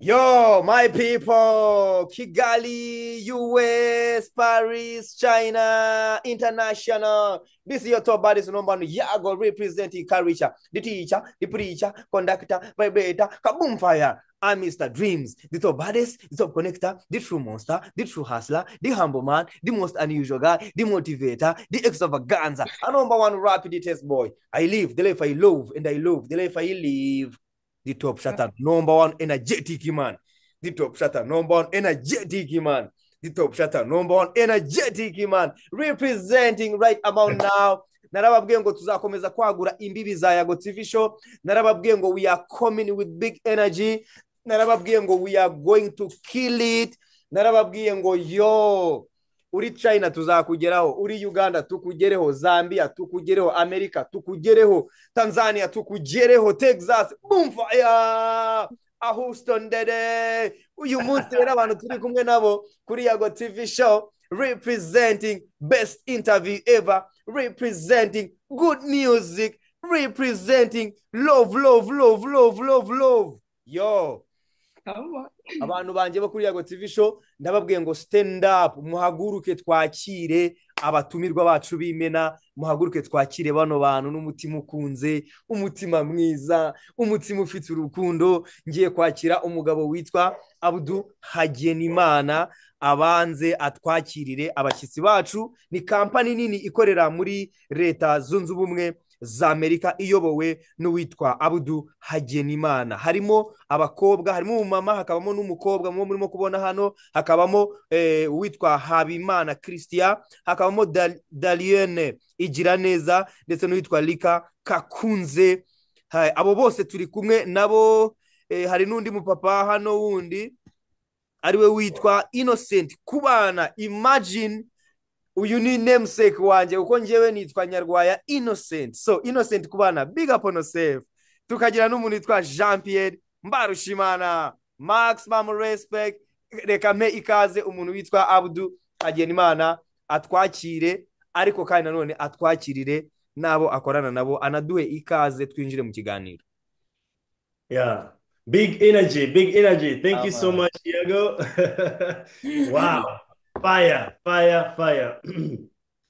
Yo, my people, Kigali, US, Paris, China, international. This is your top buddies number one, Yago representing Karisha, the teacher, the preacher, conductor, vibrator, kaboom fire. I'm Mr. Dreams, the top baddest, the top connector, the true monster, the true hustler, the humble man, the most unusual guy, the motivator, the extravaganza, a number one rapid test boy. I live the life I love, and I love the life I live. The top shutter, number one energetic man. The top shutter, number one energetic man. The top shutter, number one energetic man. Representing right about now. narababwiye ngo tuzakomeza kwagura imbibi za yago tv show narababwiye ngo we are coming with big energy narababwiye ngo we are going to kill it narababwiye ngo yo uri china tuzakugeraho uri uganda tukugereho zambia tukugereho amerika tukugereho tanzania tukugereho texas bumfaya ahuston dede uyu munsi rero abantu turi kumwe nabo kuri yago tv show representing best interview ever representing good music representing love love love love love love yo abantu banjye bo kuri yago tv show ndababwiye ngo stand up muhaguruke twakire abatumirwa bacu b'imena muhaguruke twakire bano bantu n'umutima ukunze umutima mwiza umutima ufite urukundo ngiye kwakira umugabo witwa abudu hagenimana abanze atwakirire abashyitsi bacu ni kampani nini ikorera muri leta zunze ubumwe za amerika iyobowe n'uwitwa abudu hagenimana harimo abakobwa harimo umumama hakabamo n'umukobwa mubo murimo kubona hano hakabamo uwitwa habimana christian hakabamo dariyene igira neza ndetse n'uwitwa rika kakunze abo bose turi kumwe nabo hari n'undi mupapa hano wundi ariwe witwa innocent kubana imagine uyu ni namesake wanjye kuko ngewe nitwa nyarwaya innocent so innocent kubana big up on yourself tukagira n'umuntu witwa jean pierre mbarushimana max mamu respect reka mpe ikaze umuntu witwa abudu hagenimana atwakire ariko kandi nanone atwakirire n'abo akorana nabo anaduhe ikaze twinjire mu kiganiro yeah Big energy, big energy. Thank you so much, Diego. wow. Fire, fire, fire.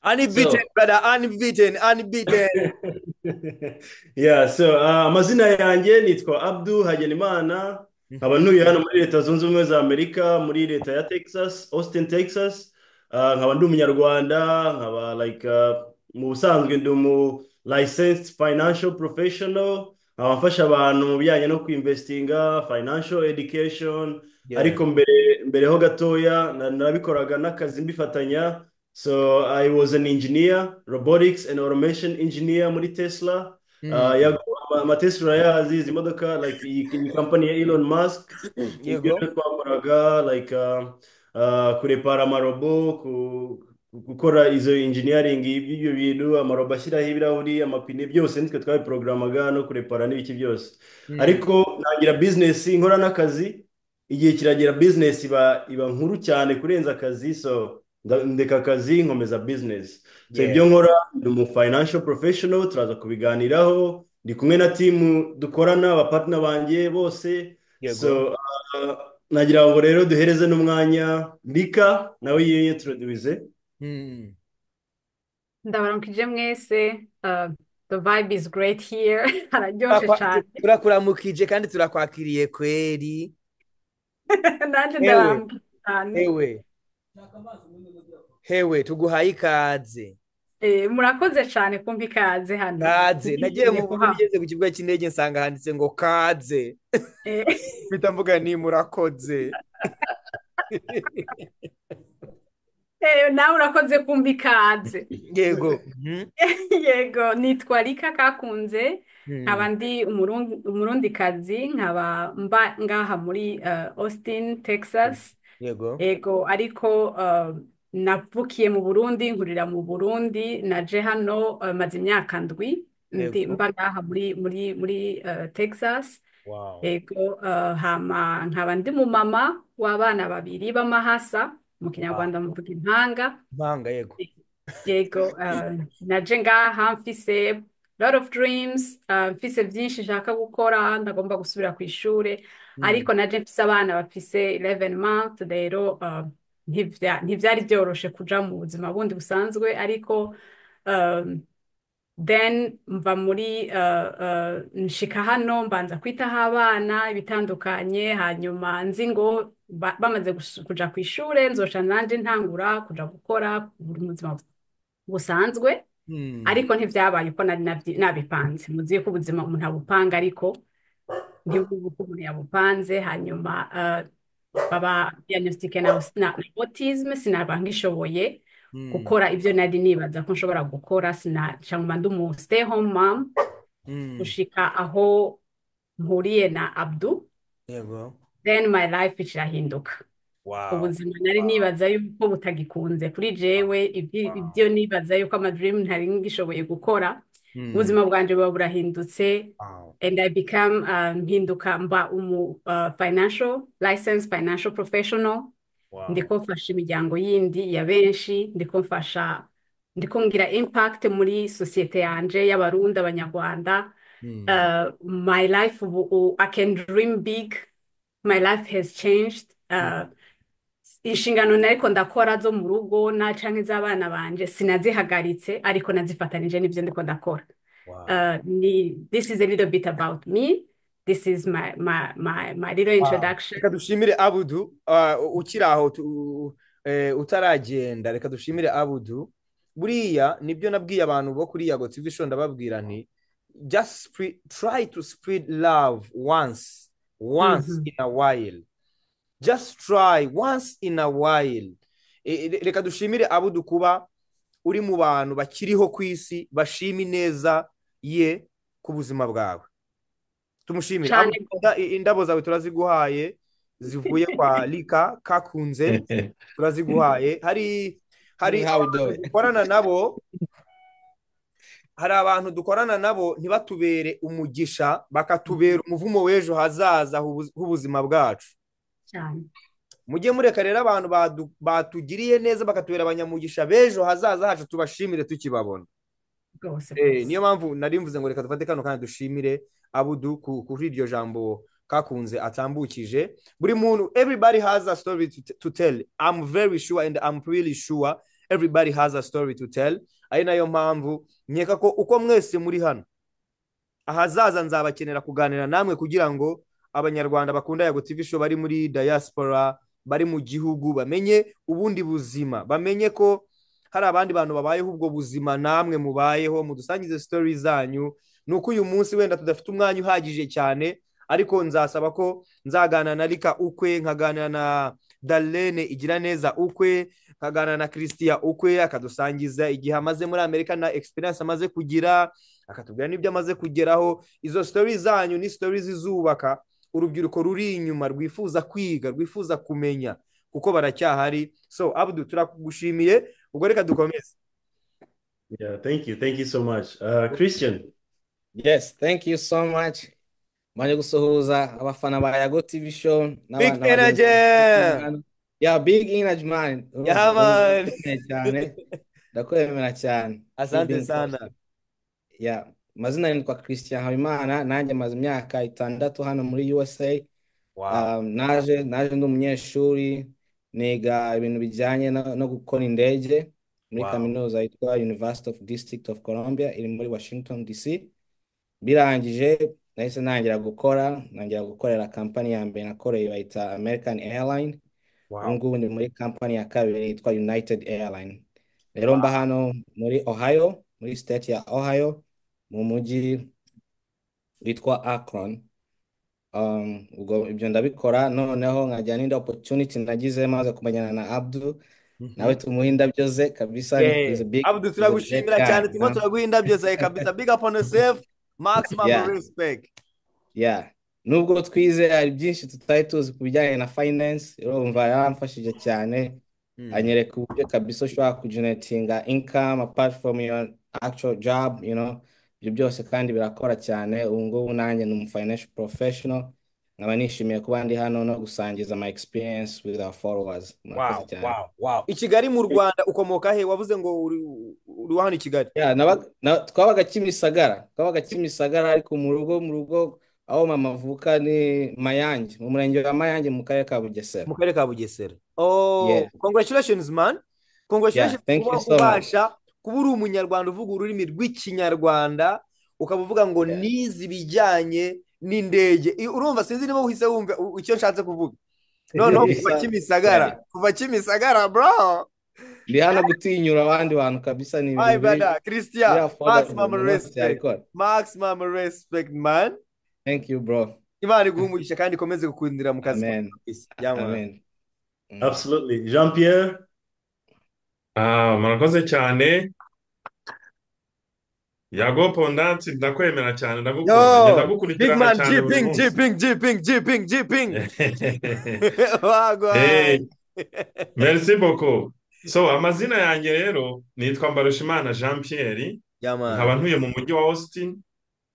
unbeaten, so, brother, unbeaten, unbeaten. yeah, so uh, amazina yanjye nitwa Abdu Hagenimana nkaba ntuye hano muri leta zunze ubumwe za Amerika muri leta ya Texas, Austin, Texas. nkaba ndi umunyarwanda nkaba like mu busanzwe ndi umu licensed financial professional abafasha abantu mu bijyanye no kwinvestinga financial education ariko mbere mbereho gatoya nabikoraga n'akazi mbifatanya so i was an engineer robotics and automation engineer muri tesla amatesla yazi izi modoka like iyi kampani ya elon musk ibyo twakoraga like kurepara amarobo gukora izo engineering y'ibyo bintu amarobo ashyiraho ibirahuri amapine byose nitwe twabiporogaramuga no kurepara n'ibiki byose ariko ntangira bizinesi nkora n'akazi igihe kiragira bizinesi iba nkuru cyane kurenza akazi so ndeka akazi nkomeza bizinesi ibyo nkora ni umu financial professional turaza kubiganiraho ndi kumwe na timu dukorana abapatina banjye bose so nagira ngo rero duhereze n'umwanya rika nawe yiyo turoduwize ndabona mukije mwese the vibe is great here hararyoshye cyane turakuramukije kandi turakwakiriye kweri nanjye ndarambuye cyane hewe hewe tuguhaye ikaze murakoze cyane kumva ikaze hano kaze nagiye mu buryo ugeze ku kibuga cy'indege nsanga handitse ngo kaze mpita mvuga ni murakoze nawe urakoze kumva ikaze yego yego nitwa rika kakunze nkaba ndi umurundikazi nkaba mba ngaha muri austin texas yego yego ariko navukiye mu burundi nkurira mu burundi naje hano maze imyaka ndwi mba ngaha muri texas yego nkaba ndi mu mama w'abana babiri b'amahasa mu kinyarwanda muvuga impanga impanga yego yego naje ngaha mfise lot of dreams mfise byinshi nshaka gukora ndagomba gusubira ku ishuri ariko naje mfise abana bafise 11 months rero ntibyari byoroshe kuja mu buzima bundi busanzwe ariko then mva muri nshika hano mbanza kwitaho abana ibitandukanye hanyuma nzi ngo bamaze kuja ku ishuri nzoca nanjye ntangura kuja gukora mu buzima busanzwe ariko ntibyabaye uko nari nabipanze muzi ko ubuzima umuntu abupanga ariko ntibubu ko umuntu yabupanze hanyuma baba diagnostic na autism sinabangishoboye gukora ibyo nari nibaza ko nshobora gukora sinacangwa ndi umu stay home mom gushika aho mpuriye na abdu then my life irahinduka ubuzima nari nibaza yuko butagikunze kuri jewe ibyo nibaza yuko amadirimu ntari ngishoboye gukora ubuzima bwanjye buba burahindutse and i become mpinduka mba umu financial license financial professional ndiko mfasha imiryango yindi ya benshi ndiko mfasha ndiko ngira impact muri sosiyete yanjye y'abarundi abanyarwanda my life i can dream big my life has changed inshingano nariko ndakora zo mu rugo na canke z'abana banje sinazihagaritse ariko nazifatanije n'ibyo ndiko ndakora this is a little bit about me this is my, my, my, my little introduction reka dushimire abudu ukiri aho utaragenda reka dushimire abudu buriya nibyo nabwiye abantu bo kuri yago tv show ndababwira nti just try to spread love once once in a while just try once in a while reka dushimire abudu kuba uri mu bantu bakiriho ku isi bashima ineza ye ku buzima bwawe tumushimire indabo zawe turaziguhaye zivuye kwa rika kakunze turaziguhaye hari hari abantu dukorana nabo hari abantu dukorana nabo ntibatubere umugisha bakatubera umuvumo w'ejo hazaza h'ubuzima bwacu mujye mureka rero abantu batugiriye neza bakatubera abanyamugisha b'ejo hazaza hacu tubashimire tukibabona niyo mpamvu nari mvuze ngo reka dufate kano kandi dushimire abudu kuri iryo jambo kakunze atambukije buri muntu everybody has a story to tell i'm very sure and i'm really sure everybody has a story to tell ari nayo mpamvu nkeka ko uko mwese muri hano ahazaza nzabakenera kuganira namwe kugira ngo abanyarwanda bakunda yago tv show bari muri diaspora bari mu gihugu bamenye ubundi buzima bamenye ko hari abandi bantu babayeho ubwo buzima namwe mubayeho mudusangize sitori zanyu ni uko uyu munsi wenda tudafite umwanya uhagije cyane ariko nzasaba ko nzaganira na rika ukwe nkaganira na darlene igira neza ukwe nkaganira na christian ukwe akadusangiza igihe amaze muri amerika na experience amaze kugira akatubwira n'ibyo amaze kugeraho izo sitori zanyu ni sitori zizubaka urubyiruko ruri inyuma rwifuza kwiga rwifuza kumenya kuko baracyahari so abudu turagushimiye ubwo reka dukomeze yeah thank you thank you so much uh, christian yes thank you so much manje gusuhuza abafana ba yago tv show big energy yeah big energy man yeah man cyane ndakwemera cyane asante sana yeah mazina nitwa christian habimana nanjye maze imyaka itandatu hano muri usa naje naje ndi umunyeshuri niga ibintu bijyanye no gukora indege muri kaminuza yitwa university of district of columbia iri muri washington dc birangije nahise ntangira gukora ntangira gukorera kampani ya mbere nakoreye bayita american airline ubu ngubu ni muri kampani ya kabiri yitwa united airline rero mba hano muri ohio muri state ya ohio mu mujyi witwa akron ubwo ibyo ndabikora noneho nkajya n'indi opotuniti nagize maze kumenyana na abdu nawe tumuha indabyo ze kabisa abdu turagushimira cyane turimo turaguha indabyo zawe kabisa big up on yourself maximum respect yeah nubwo twize hari byinshi tutari tuzi ku bijyanye na finance urumva yaramfashije cyane anyereka uburyo kabisa ushobora kugenetinga income apart from your actual job you know ibyo byose kandi birakora cyane ubu ngubu nanjye ni umufinancial professional nkaba nishimiye kuba ndi hano no gusangiza my experience with our followers i kigali mu rwanda ukomoka he wavuze ngo uri hano i kigali twabaga kimisagara twabaga kimisagara ariko mu rugo mu rugo aho mama avuka ni mayange mu murenge wa mayange mu karere ka bugesera mu karere ka bugesera oh congratulations man congratulations kuba ubasha kuba uri umunyarwanda uvuga ururimi rw'ikinyarwanda ukaba uvuga ngo nize ibijyanye n'indege urumva sinzi niba uhise wumva icyo nshatse kuvuga noneho kuva kimisagara kuva kimisagara bro ndi hano gutinyura abandi bantu kabisa ni ibintu biri christian maximum respect maximum respect man thank you bro imana iguhe umugisha kandi ikomeze gukundira mu kazi amen amen absolutely jean pierre ah murakoze cyane yago pondansi ndakwemera cyane ndagukunda ndagukurikirana cyane buri munsi jiping jiping jiping jiping hey merci beaucoup so amazina yanjye rero nitwa mbarushimana jean pierre nkaba ntuye mu mujyi wa austin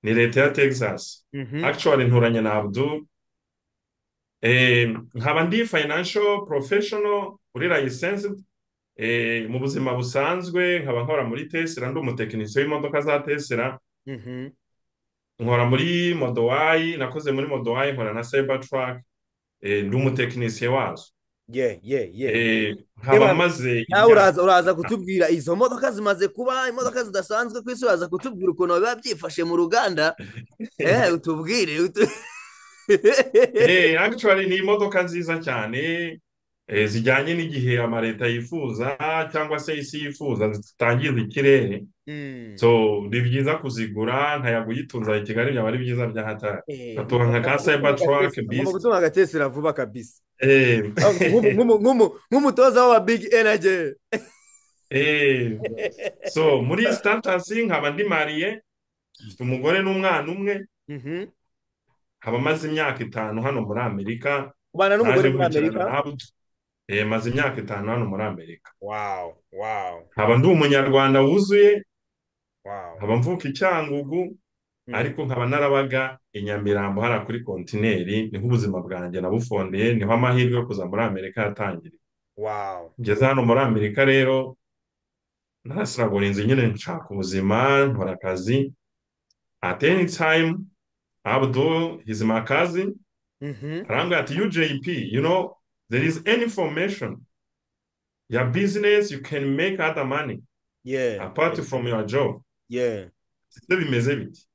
ni leta ya texas actually nturanye na abdu nkaba ndi financial professional uri licensed mu buzima busanzwe nkaba nkora muri tesera ndi umutekinisiye w'imodoka za tesera nkora muri modowayi nakoze muri modowayi nkora na seba turake ndi umutekinisiye wazo ye ye ye nkaba maze uraza uraza kutubwira izo modoka zimaze kuba imodoka zidasanzwe ku isi uraza kutubwira ukuntu biba byifashe mu ruganda eh utubwire actually ni imodoka nziza cyane zijyanye n'igihe amaleta yifuza cyangwa se isi yifuza zitangiza ikirere so ni byiza kuzigura nkayaguye itunza i kigali byaba ari byiza bya hatari nkatuha nka ka cybertruck bisi ugomba gutuma agatesera vuba kabisi nk'umutoza w'aba big energy so muri sitantasi nkaba ndi mariye mfite umugore n'umwana umwe nkaba maze imyaka itanu hano muri amerika ubana n'umugore muri amerika maze imyaka itanu hano muri amerika nkaba ndi umunyarwanda wuzuye nkaba mvuka icyangugu ariko nkaba narabaga i nyamirambo hariya kuri kontineri niho ubuzima bwanjye nabufondeye niho amahirwe yo kuza muri amerika yatangiriye ngeze hano muri amerika rero narasiragura inzu nyine nshaka ubuzima nkora akazi at any time abdu his makazi arambwira ati ujp you know there is any formation your business you can make other money yeah apart yeah. from your job yeah sibyo bimeze biti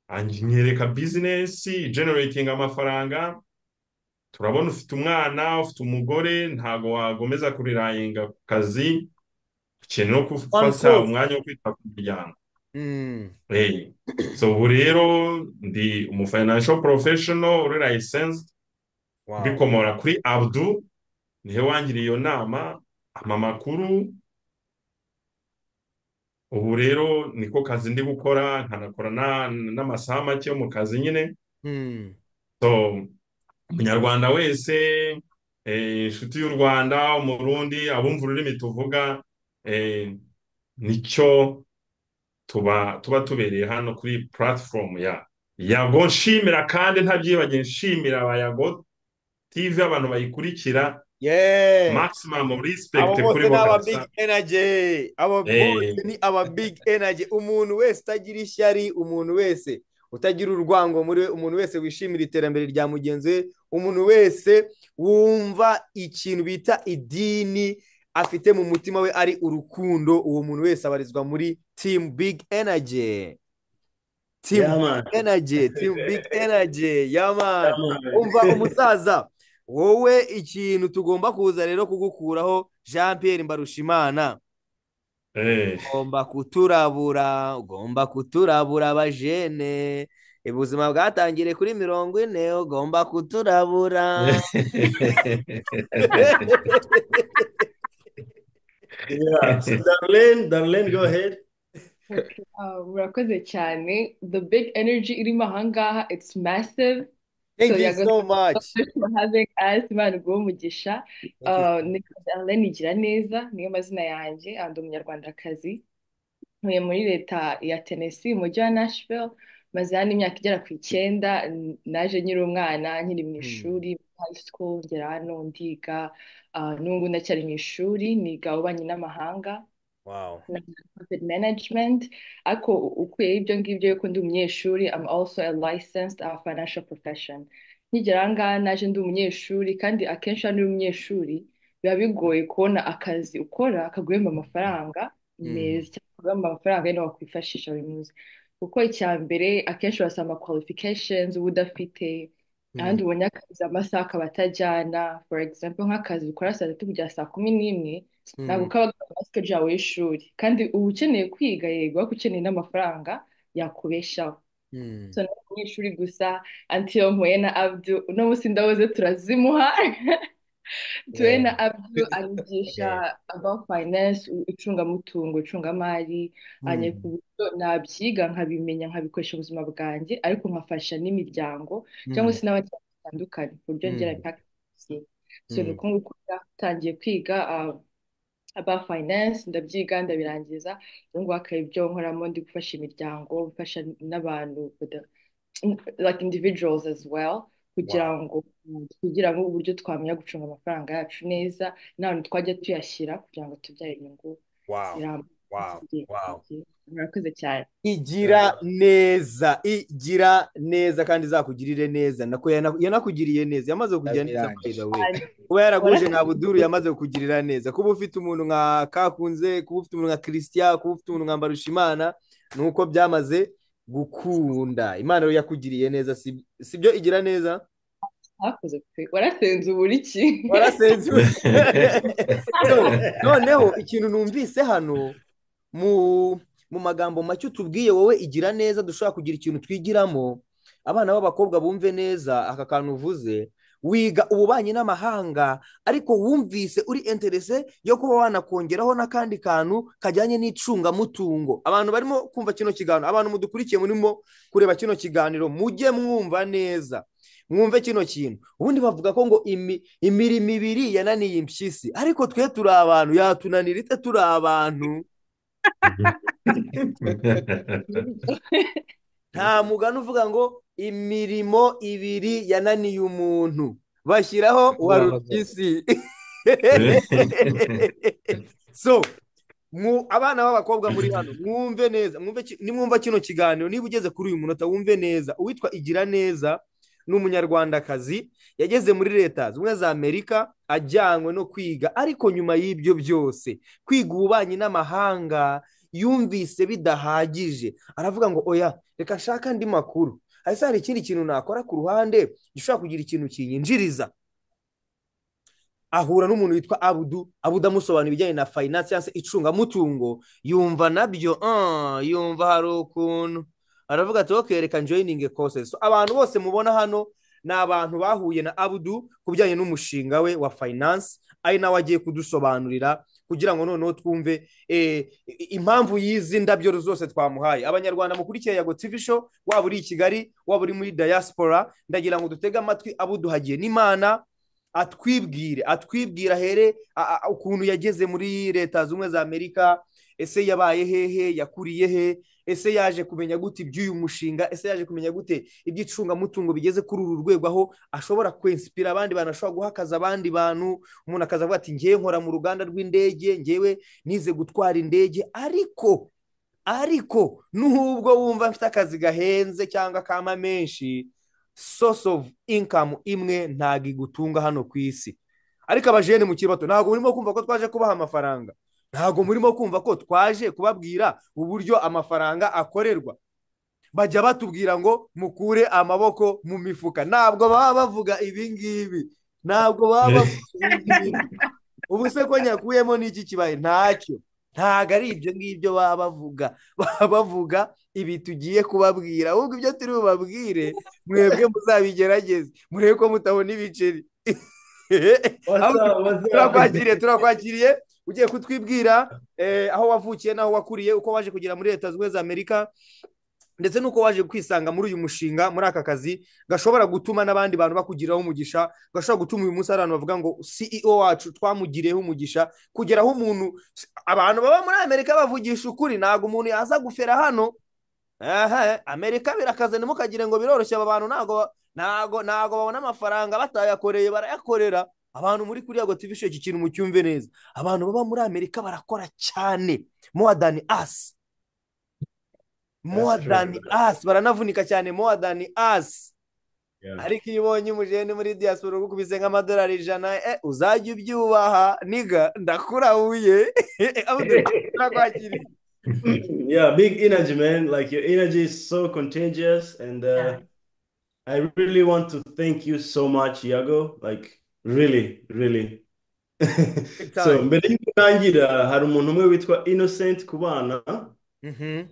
anyereka business generating amafaranga turabona ufite umwana ufite umugore ntago wagomeza kurirayinga ku kazi ukeneye no gufata umwanya wo kwita ku muryango so ubu rero ndi umufinancial professional uri licensed bikomora kuri abdu nihe wangiriye iyo nama ama makuru ubu rero niko kazi ndi gukora nkanakora n'amasaha make yo mu kazi nyine so umunyarwanda wese inshuti y'u rwanda umurundi abumva ururimi tuvuga nicyo tuba tuba tubereye hano kuri platform ya yago nshimira kandi ntabyibagiwe nshimira abayago tv abantu bayikurikira maximum respect kuri bo abo big energy abo bose ni aba big energy umuntu wese utagira ishyari umuntu wese utagira urwango muri we umuntu wese wishimira iterambere rya mugenzi we umuntu wese wumva ikintu bita idini afite mu mutima we ari urukundo uwo muntu wese abarizwa muri team big energy team big energy team big energy yamana umva umusaza wowe ikintu tugomba kuza rero kugukuraho jean Pierre mbarushimana ugomba kuturabura ugomba kuturabura abajene ubuzima bwatangire kuri mirongo ine ugomba kuturabura murakoze cyane the big energy irimo ahangaha it's massive Thank so you so much. For having us, Imana iguhe umugisha. Alain Igiraneza niyo mazina yanjye, and umunyarwandakazi. Ntuye muri leta ya Tennessee, umujyi wa Nashville. Maze hano imyaka igera ku icyenda, naje nkiri umwana, nkiri mu ishuri, high school, ngera hano ndiga. N'ubu ngubu ndacyari mu ishuri, niga ububanyi n'amahanga. na profit management ariko ukwiye ibyo ngibyo yuko ndi umunyeshuri I'm also a licensed a financial profession nkigera aha ngaha naje ndi umunyeshuri kandi akenshi iyo uri umunyeshuri biba bigoye kubona akazi ukora kaguhemba amafaranga meza cyangwa kaguhemba amafaranga yenda wakwifashisha buri munsi kuko icya mbere akenshi urasanga qualifications uba udafite ahandi ubonye akazi amasaha akaba atajyana for example nk'akazi ukora saa tatu kugera saa kumi n'imwe ntabwo kaba basiketi yawe y'ishuri kandi uba ukeneye kwiga yego ariko ukeneye n'amafaranga yakubeshaho so nawe umunyeshuri gusa antiyo mpuye na abdu uno munsi ndabuze turazimuha tuwe na abdu arigisha about finance icungamutungo icungamari ku buryo nabyiga nkabimenya nkabikoresha ubuzima bwanjye ariko nkafasha n'imiryango cyangwa se n'abaturage batandukanye ku buryo ngera impaka so ni uko nguko utangiye kwiga aba finance ndabyiga ndabirangiza ubu ngubu akaba ibyo nkoramo ndi gufasha imiryango gufasha n'abantu like individuals as well kugira ngo kugira ngo uburyo twamenya gucunga amafaranga yacu neza n'ahantu twajya tuyashyira kugira ngo tubyare inyungu murakoze cyane igira neza igira neza kandi izakugirire neza yanakugiriye neza yamaze kugira neza we kuba yaraguje nka buduru yamaze kukugirira neza kuba ufite umuntu nka kakunze kuba ufite umuntu nka christian kuba ufite umuntu nka mbarushimana ni uko byamaze gukunda imana yakugiriye neza si byo igira neza hakoze pe warasenze uburiki warasenze uburiki noneho ikintu numvise hano mu magambo make utubwiye wowe igira neza dushobora kugira ikintu twigiramo abana b'abakobwa bumve neza aka kantu uvuze wiga ububanyi n'amahanga ariko wumvise uri interese yo kuba wanakongeraho n'akandi kantu kajyanye n'icungamutungo abantu barimo kumva kino kiganiro abantu mudukurikiye murimo kureba kino kiganiro mujye mwumva neza mwumve kino kintu ubundi bavuga ko ngo imirimo ibiri yananiye impyisi ariko twe turi abantu yatunanira ite turi abantu nta mugani uvuga ngo imirimo ibiri yananiye umuntu bashyiraho uwa rupisi so abana b'abakobwa muri hano mwumve neza nimwumva kino kiganiro niba ugeze kuri uyu munota wumve neza uwitwa igira neza ni umunyarwandakazi yageze muri leta zimwe za amerika ajyanywe no kwiga ariko nyuma y'ibyo byose kwiga ububanyi n'amahanga yumvise bidahagije aravuga ngo oya reka nshaka andi makuru hasi hari ikindi kintu nakora ku ruhande gishobora kugira ikintu kinyinjiriza ahura n'umuntu witwa abudu abudu amusobanura ibijyanye na fayinansi cyangwa se icungamutungo yumva nabyo yumva hari ukuntu aravuga ati wowe reka joyiningi kosesi abantu bose mubona hano ni abantu bahuye na abudu ku bijyanye n'umushinga we wa fayinansi ari nawe agiye kudusobanurira kugira ngo noneho twumve impamvu y'izi ndabyo zose twamuhaye abanyarwanda mukurikiye yago tv show waba uri i kigali waba uri muri diaspora ndagira ngo dutege amatwi abudu hagiye n'imana atwibwire atwibwire ahere ukuntu yageze muri leta zunze ubumwe za amerika ese yabaye hehe yakuriye he ese yaje kumenya gute iby'uyu mushinga ese yaje kumenya gute iby'icungamutungo bigeze kuri uru rwego aho ashobora kwensipira abandi bantu ashobora guha akazi abandi bantu umuntu akaza avuga ati ngewe nkora mu ruganda rw'indege ngewe nize gutwara indege ariko ariko n'ubwo wumva mfite akazi gahenze cyangwa akama menshi source of income imwe ntago igutunga hano ku isi ariko abajene mu kibato ntabwo murimo kumva ko twaje kubaha amafaranga ntabwo murimo kumva ko twaje kubabwira uburyo amafaranga akorerwa bajya batubwira ngo mukure amaboko mu mifuka ntabwo baba bavuga ibingibi ntabwo baba bavuga ibingibi ubu se ko nyakuyemo n'iki kibaye ntacyo ntabwo ari ibyo ngibyo baba bavuga baba bavuga ibi tugiye kubabwira ahubwo ibyo turi bubabwire mwebwe muzabigerageze murebe ko mutabona ibiceri turakwakiriye turakwakiriye ugiye kutwibwira aho wavukiye n'aho wakuriye uko waje kugera muri leta zunze za amerika ndetse n'uko waje kwisanga muri uyu mushinga muri aka kazi gashobora gutuma n'abandi bantu bakugiraho umugisha gashobora gutuma uyu munsi hari abantu bavuga ngo ceo wacu twamugiriyeho umugisha kugeraho umuntu abantu baba muri amerika bavugisha ukuri ntabwo umuntu yaza gufera hano amerika birakaze ntimukagire ngo biroroshye aba bantu ntabwo babona amafaranga batayakoreye barayakorera abantu muri kuriya ngo tubishe iki kintu mucyumve neza abantu baba muri amerika barakora cyane more than us more than us baranavunika cyane more than us ariko iyo ubonye umujene muri diaspora ugukubise nk'amadolari ijana uzajya ubyubaha niga ndakurahuye ndakwakiriye yeah big energy man like your energy is so contagious and uh, yeah. i really want to thank you so much yago like really really so mbere y'uko ntangira hari umuntu umwe witwa innocent ku bana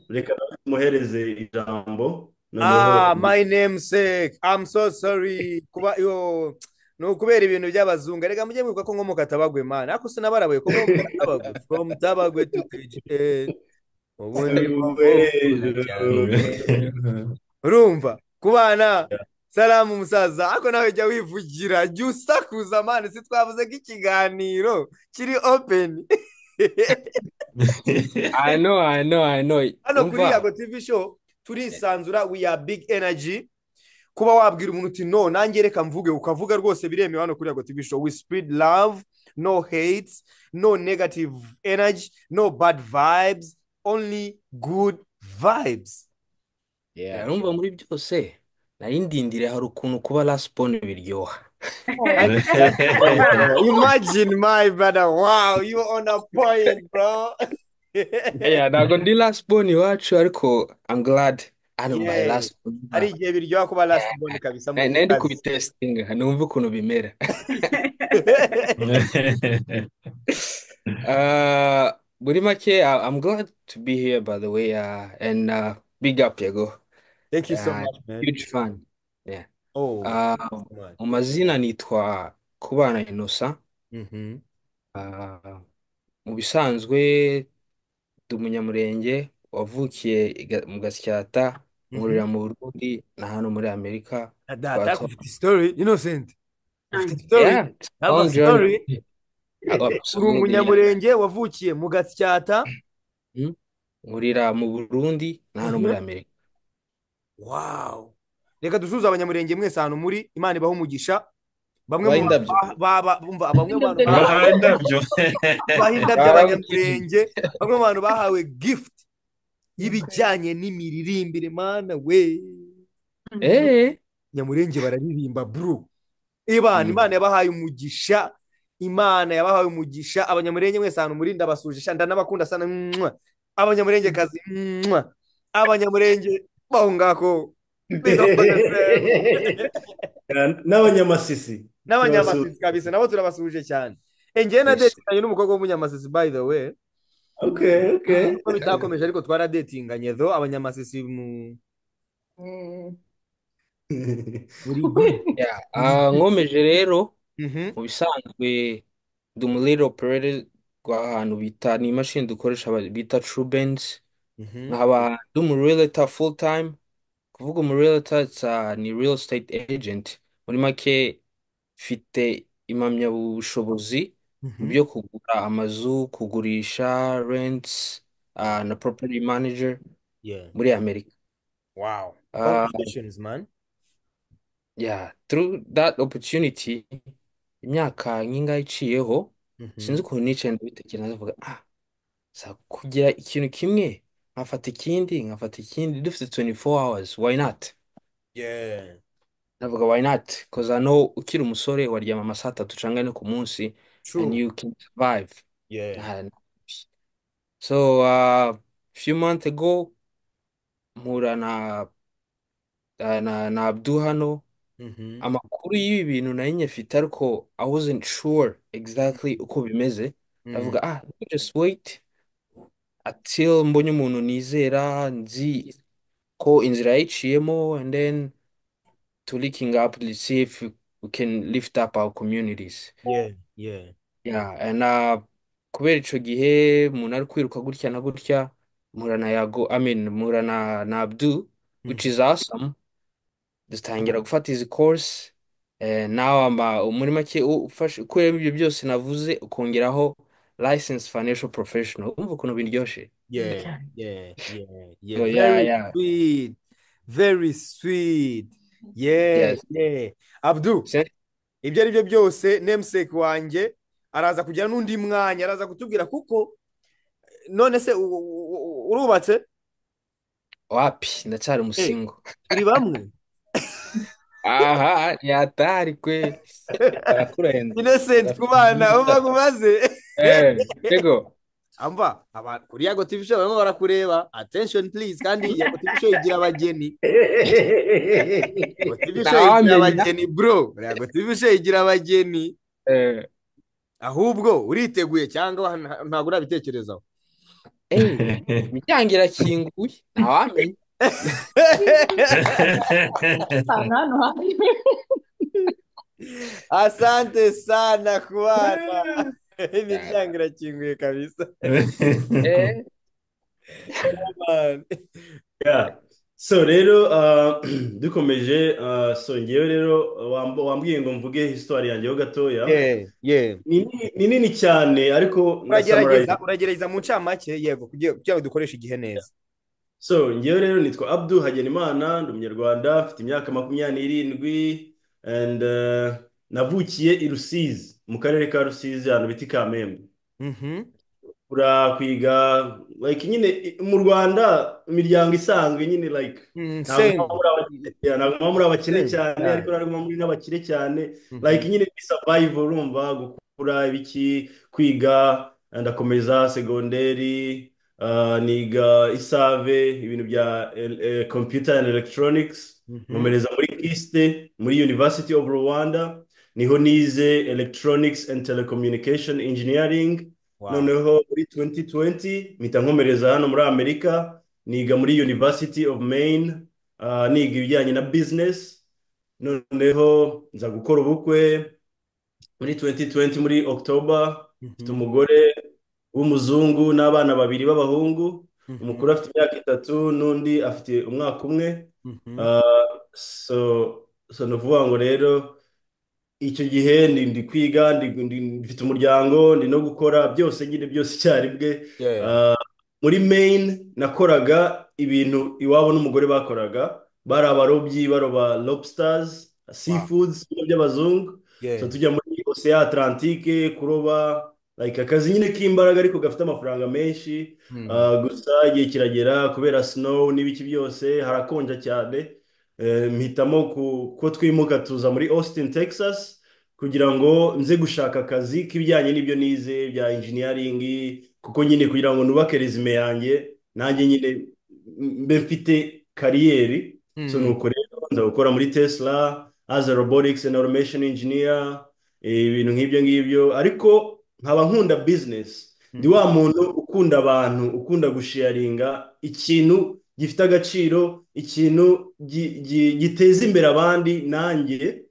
reka tumuhereze ijambo ah my namesake i'm so sorry kuba yo ni ukubera ibintu by'abazungu reka mujye mwibuka ko nkomoka tabagwe mani ariko sinabarabuye ko nkomoka tabagwe from tabagwe to kgn ubundi urumva ku bana salamu musaza ariko nawe jya wivugira jya usakuza mani si twavuze ko ikiganiro kiri openi i know i know i know hano kuri yago tv show turisanzura we are big energy kuba wabwira umuntu uti no nange reka mvuge ukavuga rwose biremewe hano kuri yago tv show we speed love no hate no negative energy no bad vibes only good vibes urumva muri byose nari ndindire hari ukuntu kuba rasipone biryoha imagine my brother wow you on a point bro ntabwo ndi last born iwacu ariko i'm glad hano my last born ari igihe biryoha kuba last born kabisa nari kubitesitinga numve ukuntu bimera muri make i'm glad to be here by the way uh, and uh, big up yago thank you so much man huge fan yeah oh mu mazina nitwa kubana inosa mu bisanzwe ndi umunyamurenge wavukiye mu gasyata nkurira mu burundi na hano muri amerika ufite isitori inosenti ufite isitori uri umunyamurenge wavukiye mu gasyata nkurira mu burundi na hano muri amerika wawu reka dusuhuze abanyamurenge mwese ahantu muri imana ibaho umugisha bamwe mu bantu bahawe gift y'ibijyanye n'imiririmbire mana we nyamurenge bararirimba bro ibana imana yabahaye umugisha imana yabahaye umugisha abanyamurenge mwese ahantu muri ndabasujisha ndanabakunda sana mwa abanyamurenge kazi mwa abanyamurenge baho ngaho n'abanyamasisi n'abanyamasisi kabisa nabo turabasuhuje cyane engeye na detinganye n'umukobwa w'umunyamasisi by the way uko bitakomeje ariko twaradetinganye do abanyamasisi mu nkomeje rero mu bisanzwe ndi umuriro operere rw'ahantu bita ni imashini dukoresha bita trubenzi nkaba ndi umureleta full time kuvuga umureleta ni real estate agent muri make mfite impamyabushobozi mu byo kugura amazu kugurisha rents na property manager muri amerika wow congratulations man yeah through that opportunity imyaka nk'ingahe iciyeho sinzi ukuntu nicaye ndabitekereza ndavuga ah kugira ikintu kimwe nkafata ikindi nkafata ikindi dufite 24 hours why not yeah ndavuga why not because I know ukiri umusore waryama amasaha atatu cyangwa ane ku munsi True. and you can survive yeah so uh, few months ago mpura na na na Abdu hano amakuru y'ibi bintu nari nyafite ariko I wasn't sure exactly uko bimeze ndavuga ah just wait until mbonye umuntu nizera nzi ko inzira yayiciyemo and then to looking up to see if we can lift up our communities yeah yeah yeah and uh, kubera icyo gihe umuntu ari kwiruka gutya na gutya mpura na yago I mean mpura na na Abdu which is awesome dutangira gufata izi course eh, now ama muri make ufashe kubera ibyo byose navuze ukongeraho licensed financial professional umva ukuntu biryoshye yeah yeah yeah yeah So, yeah, very yeah. sweet very sweet yeah Yes. yeah Abdu Sen- ibyo ari byo byose nemuseke wanjye araza kugira n'undi mwanya araza kutubwira kuko none se urubatse wapi ndacyari umusingo turi bamwe aha yatari kwe barakurenza innocent ku bana uba umaze yego amba kuri yago tv show barimo barakureba attention please kandi yago tv show igira abageni yago tv show igira abageni bro yago tv show igira abageni ahubwo uriteguye cyangwa ntabwo urabitekerezaho imiryango irakinguye ntawamenya asante sana ku bana imiryango irakinguye kabisa so rero dukomeje so ngewe rero wambwiye ngo mvuge hisitwari yanjyeho gatoya ni nini cyane ariko uragerageza mu ncamake yego kugira ngo dukoreshe igihe neza so ngewe rero nitwa abdu hagenimana ndi umunyarwanda mfite imyaka makumyabiri n'irindwi and navukiye i rusizi mu karere ka rusizi ahantu bita kamembe urakwiga like nyine mu rwanda imiryango isanzwe nyine like ntabwo muri abakene cyane ariko ntabwo muri n'abakire cyane like nyine ni survival urumva gukura ibiki kwiga ndakomeza segonderi niga isave ibintu bya computer and electronics nkomereza muri kiste muri university of rwanda niho nize electronics and telecommunication engineering noneho muri 2020 mpita nkomereza hano muri amerika niga muri university of maine niga ibijyanye na business noneho nza gukora ubukwe muri 2020 muri october mfite umugore w'umuzungu n'abana babiri b'abahungu umukuru afite imyaka itatu n'undi afite umwaka umwe so ni ukuvuga ngo rero icyo gihe ndi kwiga mfite umuryango ndi no gukora byose nyine byose icyarimwe muri maine nakoraga ibintu iwabo n'umugore bakoraga bari abarobyi baroba lobsters seafoods by'abazungu tujya muri ocean atlantique kuroba like akazi nyine k'imbaraga ariko gafite amafaranga menshi gusa igihe kiragera kubera snow n'ibiki byose harakonja cyane mpitamo ko twimuka tuza muri austin texas kugira ngo nze gushaka akazi k'ibijyanye n'ibyo nize bya engineering kuko nyine kugira ngo nubake resume yanjye nanjye nyine mbe mfite kariyeri so nuko rero nza gukora muri tesla as a robotics and automation engineer ibintu nk'ibyo ngibyo ariko nkaba nkunda bizinesi ndi wa muntu ukunda abantu ukunda gushiyaringa ikintu gifite agaciro ikintu giteza imbere abandi nanjye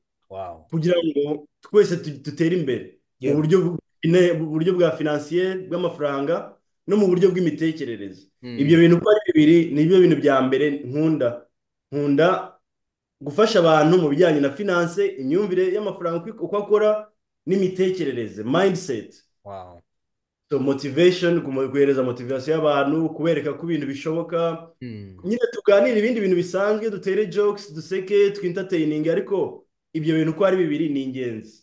kugira ngo twese dutere imbere mu buryo bwa finansiyeri bw'amafaranga no mu buryo bw'imitekerereze ibyo bintu uko ari bibiri ni byo bintu bya mbere nkunda nkunda gufasha abantu mu bijyanye na finanse imyumvire y'amafaranga uko akora n'imitekerereze mindset so motivation guhereza motivation y'abantu kubereka ko ibintu bishoboka nyine tuganira ibindi bintu bisanzwe dutere jokes duseke twintatainingi ariko ibyo bintu uko ari bibiri ni ingenzi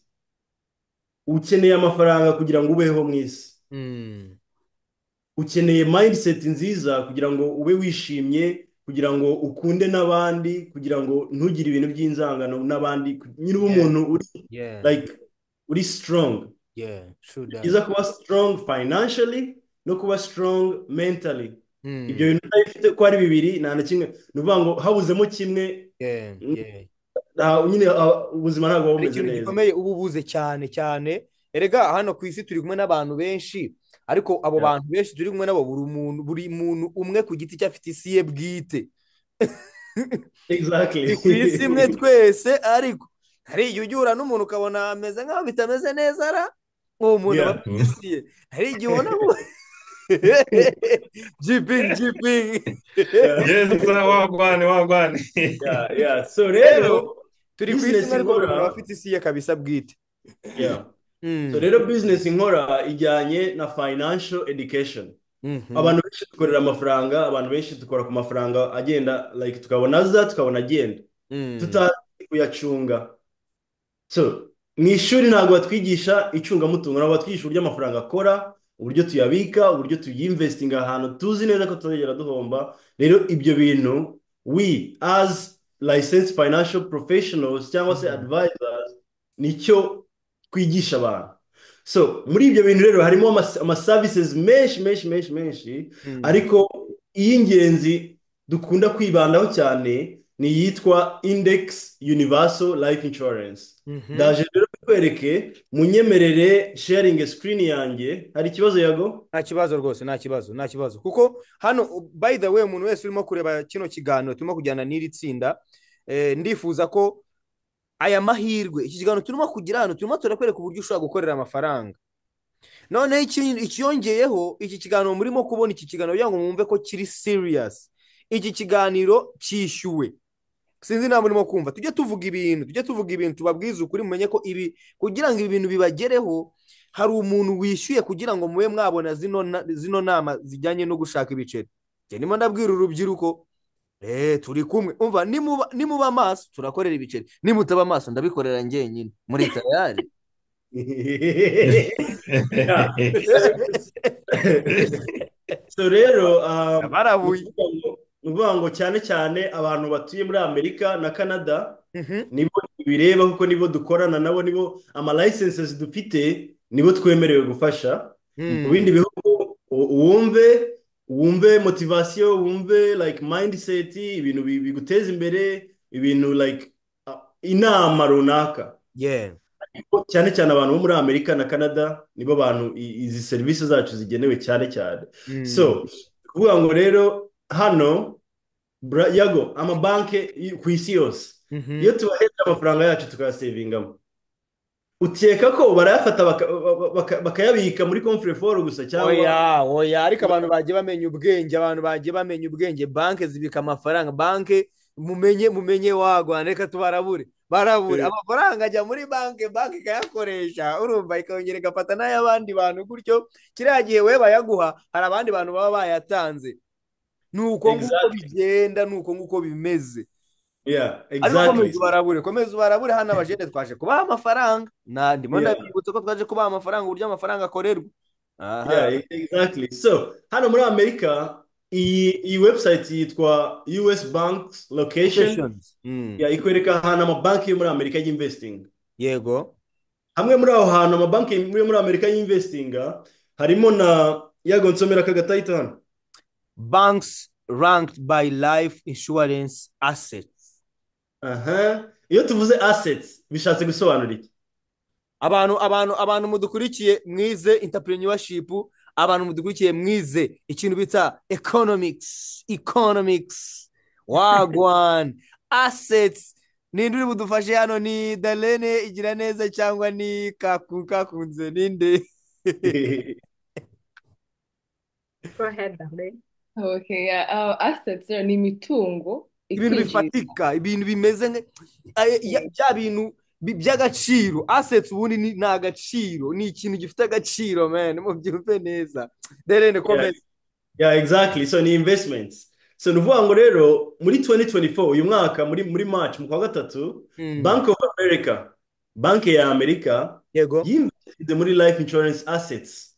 ukeneye amafaranga kugira ngo ubeho mu isi ukeneye mindset nziza kugira ngo ube wishimye kugira ngo ukunde n'abandi kugira ngo ntugire ibintu by'inzangano n'abandi nyine uba umuntu uri like uri strong byiza kuba strong financially no kuba strong mentally ibyo bintu udafite ko ari bibiri nta na kimwe ni ukuvuga ngo habuzemo kimwe nyine ubuzima ntabwo buba bumeze neza gikomeye uba ubuze cyane cyane erega hano ku isi turi kumwe n'abantu benshi ariko abo bantu benshi turi kumwe nabo buri muntu buri muntu umwe ku giti cye afite isi ye bwite ni ku isi imwe twese ariko hari igihe ujya n'umuntu ukabona ameze nk'aho bitameze neza ara uwo muntu aba afite ye hari igihe ubona jipingi jipingi yeza wagwane wagwane so rero turi ku isi ariko buri muntu aba afite isi ye kabisa bwite so rero bizinesi nkora ijyanye na finansho edikesheni abantu benshi dukorera amafaranga abantu benshi dukora ku mafaranga agenda like tukabona aza tukabona agenda tutazi kuyacunga so mu ishuri ntabwo batwigisha icungamutungo ntabwo batwigisha uburyo amafaranga akora uburyo tuyabika uburyo tuyinvesitinga ahantu tuzi neza ko tuzagera duhomba rero ibyo bintu we azi layisensi financial professionals cyangwa se advisors nicyo twigisha abantu so muri ibyo bintu rero harimo amaservices menshi menshi menshi menshi ariko iy'ingenzi dukunda kwibandaho cyane ni iyitwa index universal life insurance ndaje rero bikwereke munyemerere sharingi sikirini yanjye hari ikibazo yago nta kibazo rwose nta kibazo nta kibazo kuko hano by the way umuntu wese urimo kureba kino kiganiro turimo kujyana n'iri tsinda ndifuza ko aya mahirwe iki kiganiro turimo kugira hano turimo turakwereka uburyo ushobora gukorera amafaranga noneho ikiyongeyeho iki kiganiro murimo kubona iki kiganiro kugira ngo mwumve ko kiri siriyasi iki kiganiro cyishyuwe sinzi ntabwo urimo kumva tujye tuvuga ibintu tujye tuvuga ibintu tubabwize ukuri mumenye ko ibi kugira ngo ibi bintu bibagereho hari umuntu wishyuye kugira ngo mube mwabona zino nama zijyanye no gushaka ibiceri ndimo ndabwira urubyiruko turi kumwe umva nimuba amaso turakorera ibiceri nimutaba amaso ndabikorera ngenyine muri tayari rero barabuye ni ukuvuga ngo cyane cyane abantu batuye muri amerika na canada nibo bireba kuko nibo dukorana nabo nibo amalayisensi dufite nibo twemerewe gufasha mu bindi bihugu wumve wumve motivasiyo wumve like mayindiseti ibintu biguteza imbere ibintu like inama runaka cyane cyane abantu bo muri amerika na canada nibo bantu izi serivisi zacu zigenewe cyane cyane so kuvuga ngo rero hano yago amabanki ku isi yose iyo tubahereza amafaranga yacu tukayasevingamo ukeka ko barayafata bakayabika muri komfureforo gusa cyangwa oya oya ariko abantu bagiye bamenya ubwenge abantu bagiye bamenya ubwenge banki zibika amafaranga banki mumenye mumenye wagwana reka tubarabure barabure amafaranga ajya muri banki banki ikayakoresha urumva ikongera igafata n'ay'abandi bantu gutyo kiriya gihe we bayaguha hari abandi bantu baba bayatanze ni uko nguko bigenda ni uko nguko bimeze ariko komeza ubarabure komeza ubarabure hano abajene twaje kubaha amafaranga ndimo ndabibutsa ko twaje kubaha amafaranga uburyo amafaranga akorerwa so hano muri amerika iyi webusayiti yitwa us bank location ikwereka ahantu amabanki yo muri amerika y'invesitinga yego hamwe muri aho hantu amabanki yo muri amerika y'invesitinga harimo na yago nsomera akagatayita hano banks ranked by life insurance assets aha iyo tuvuze assets bishatse gusobanura iki abantu abantu abantu mudukurikiye mwize entrepreneurship abantu mudukurikiye mwize ikintu bita economics economics wagwan assets ninde uri budufashe hano ni darlene igira neza cyangwa ni kaku kakunze ninde go ahead darlene Okay, yeah. Uh, assets ni imitungo ibintu bifatika ibintu bimeze bya bintu by'agaciro assets ubundi ni agaciro ni ikintu gifite agaciro man mubyumve neza derene komeza yeah exactly so ni investments so ni ukuvuga ngo rero muri 2024 uyu mwaka muri muri march mu kwa gatatu bank of america banki ya amerika yego yinvestinze muri life insurance assets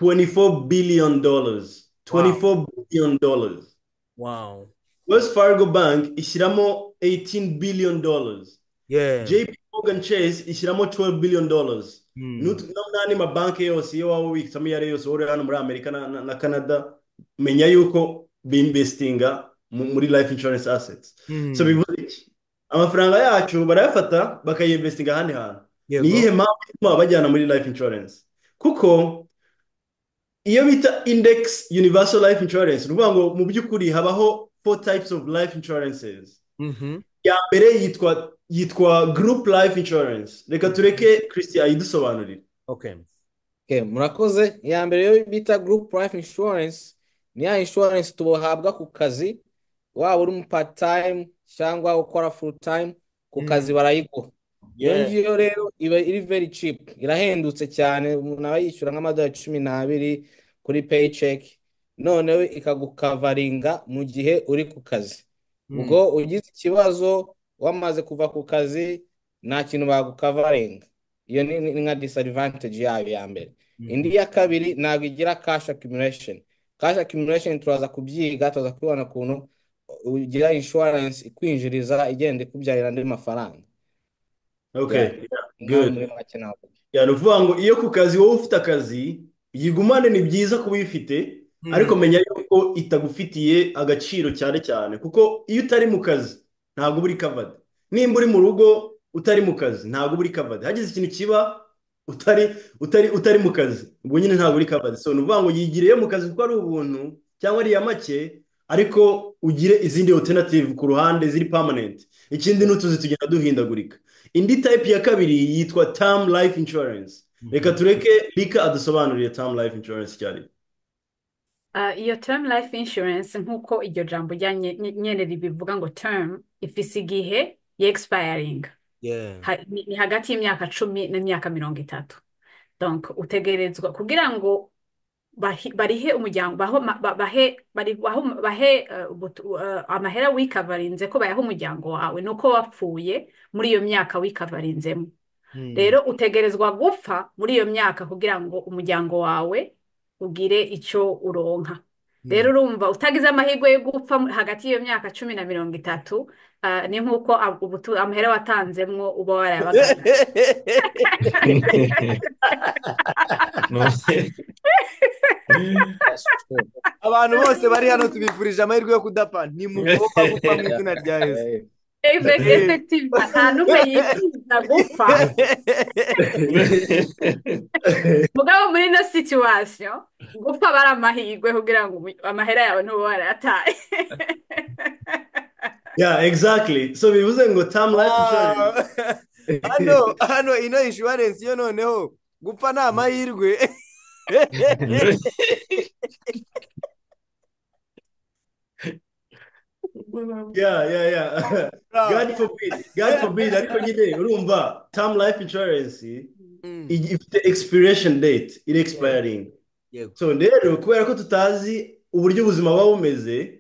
24 billion dollars 24 wow. billion dollars. Wow. Wells Fargo Bank ishyiramo 18 billion dollars. Yeah. JP Morgan Chase ishyiramo 12 billion dollars. n'andi mabanki yose iyo waba ubitsamo iyo ari yose wowe hano muri amerika na canada menya yuko binvestinga muri life insurance assets so bivuze iki amafaranga yacu barayafata bakayinvestinga ahandi hantu ni iyihe mpamvu ituma bajyana muri life insurance kuko iyo bita index universal life insurance ni ukuvuga ngo mu by'ukuri habaho four types of life insurances iya mbere yitwa yitwa group life insurance reka tureke christian ayidusobanurire murakoze iya mbere iyo bita group life insurance ni ya insurance tubahabwa ku kazi waba uri part time cyangwa ukora full time ku kazi barayiguha iyo ngiyo rero iba iri very cheap irahendutse cyane umuntu aba yishyura nk'amadolari cumi n'abiri kuri paycheck noneho ikagukavaringa mu gihe uri ku kazi ubwo ugize ikibazo wamaze kuva ku kazi nta kintu bagukavaringa iyo ni nka disadvantage yayo ya mbere indi ya kabiri ntabwo igira cash accumulation cash accumulation turaza kubyiga turaza kubibona ukuntu ugira insurance ikwinjiriza igenda ikubyarira andi mafaranga ni ukuvuga ngo iyo ku kazi wowe ufite akazi yigumane ni byiza kuba uyifite ariko menya yuko itagufitiye agaciro cyane cyane kuko iyo utari mu kazi ntabwo uba uri kavadi nimba uri mu rugo utari mu kazi ntabwo uba uri kavadi hagize ikintu kiba utari utari utari mu kazi ubwo nyine ntabwo uri kavadi so ni ukuvuga ngo yigireyo mu kazi kuko ari ubuntu cyangwa ari iya make ariko ugire izindi alternative ku ruhande ziri permanent ikindi n'utuzi tugenda duhindagurika indi tayipi ya kabiri yitwa tamu life insurance reka tureke rika adusobanurire tamu life insurance icyo ari iyo tamu life insurance nk'uko iryo jambo rya nyine ribivuga ngo tamu ifise igihe ya egisipayaringa ni hagati y'imyaka cumi n'imyaka mirongo itatu utegerezwa kugira ngo barihe umuryango bahe amahera wikavarinze ko bayaha umuryango wawe ni uko wapfuye muri iyo myaka wikavarinzemo rero utegerezwa gupfa muri iyo myaka kugira ngo umuryango wawe ugire icyo uronka rero urumva utagize amahirwe yo gupfa hagati y'iyo myaka cumi na mirongo itatu ni nk'uko amahera watanzemo uba warayabagana abantu bose bari hano tubifurije amahirwe yo kudapfa ntimugomba gupfa mu izina rya yesu efekitivu nta n'umwe yifuza gupfa mugabo muri ino situwasiyo gupfa bari amahirwe kugira ngo amahera yawe ntube warayataye ya egizakiri so bivuze ngo tamu life hano hano ino inshuwarensi yo noneho gupfa ni amahirwe ya ya ya god forbid god forbid ariko nyine urumva tamu life insurance ifite expiration date iri expiring so rero kubera ko tutazi uburyo ubuzima buba bumeze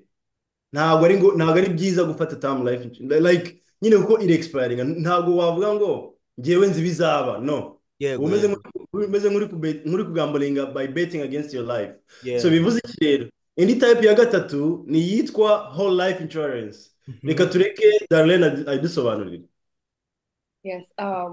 ntabwo ari ntabwo ari byiza gufata tamu life like nyine kuko iri expiring ntabwo wavuga ngo ngewe nzi ibizaba no umeze nk'uri kugamburinga by betting against your life so bivuze iki rero indi tayipi ya gatatu ni iyitwa whole life insurance reka tureke darlene adusobanurire yes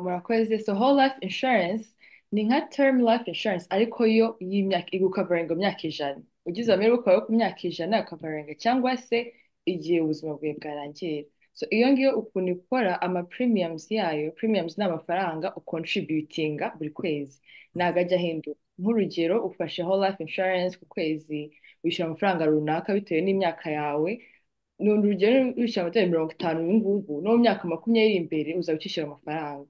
murakoze so whole life insurance ni nka term life insurance ariko yo y'imyaka igukavaringa imyaka ijana ugize amahirwe ukaba ku myaka ijana ukavaringa cyangwa se igihe ubuzima bwawe bwarangira so iyo ngiyo ukuntu ikora ama premiums yayo premiums ni amafaranga ukontributinga buri kwezi ntabwo ajya ahinduka nk'urugero ufashe whole life insurance ku kwezi wishyura amafaranga runaka bitewe n'imyaka yawe ni urugero wishyura amadolari mirongo itanu ubu ngubu no mu myaka makumyabiri imbere uzaba ukishyura amafaranga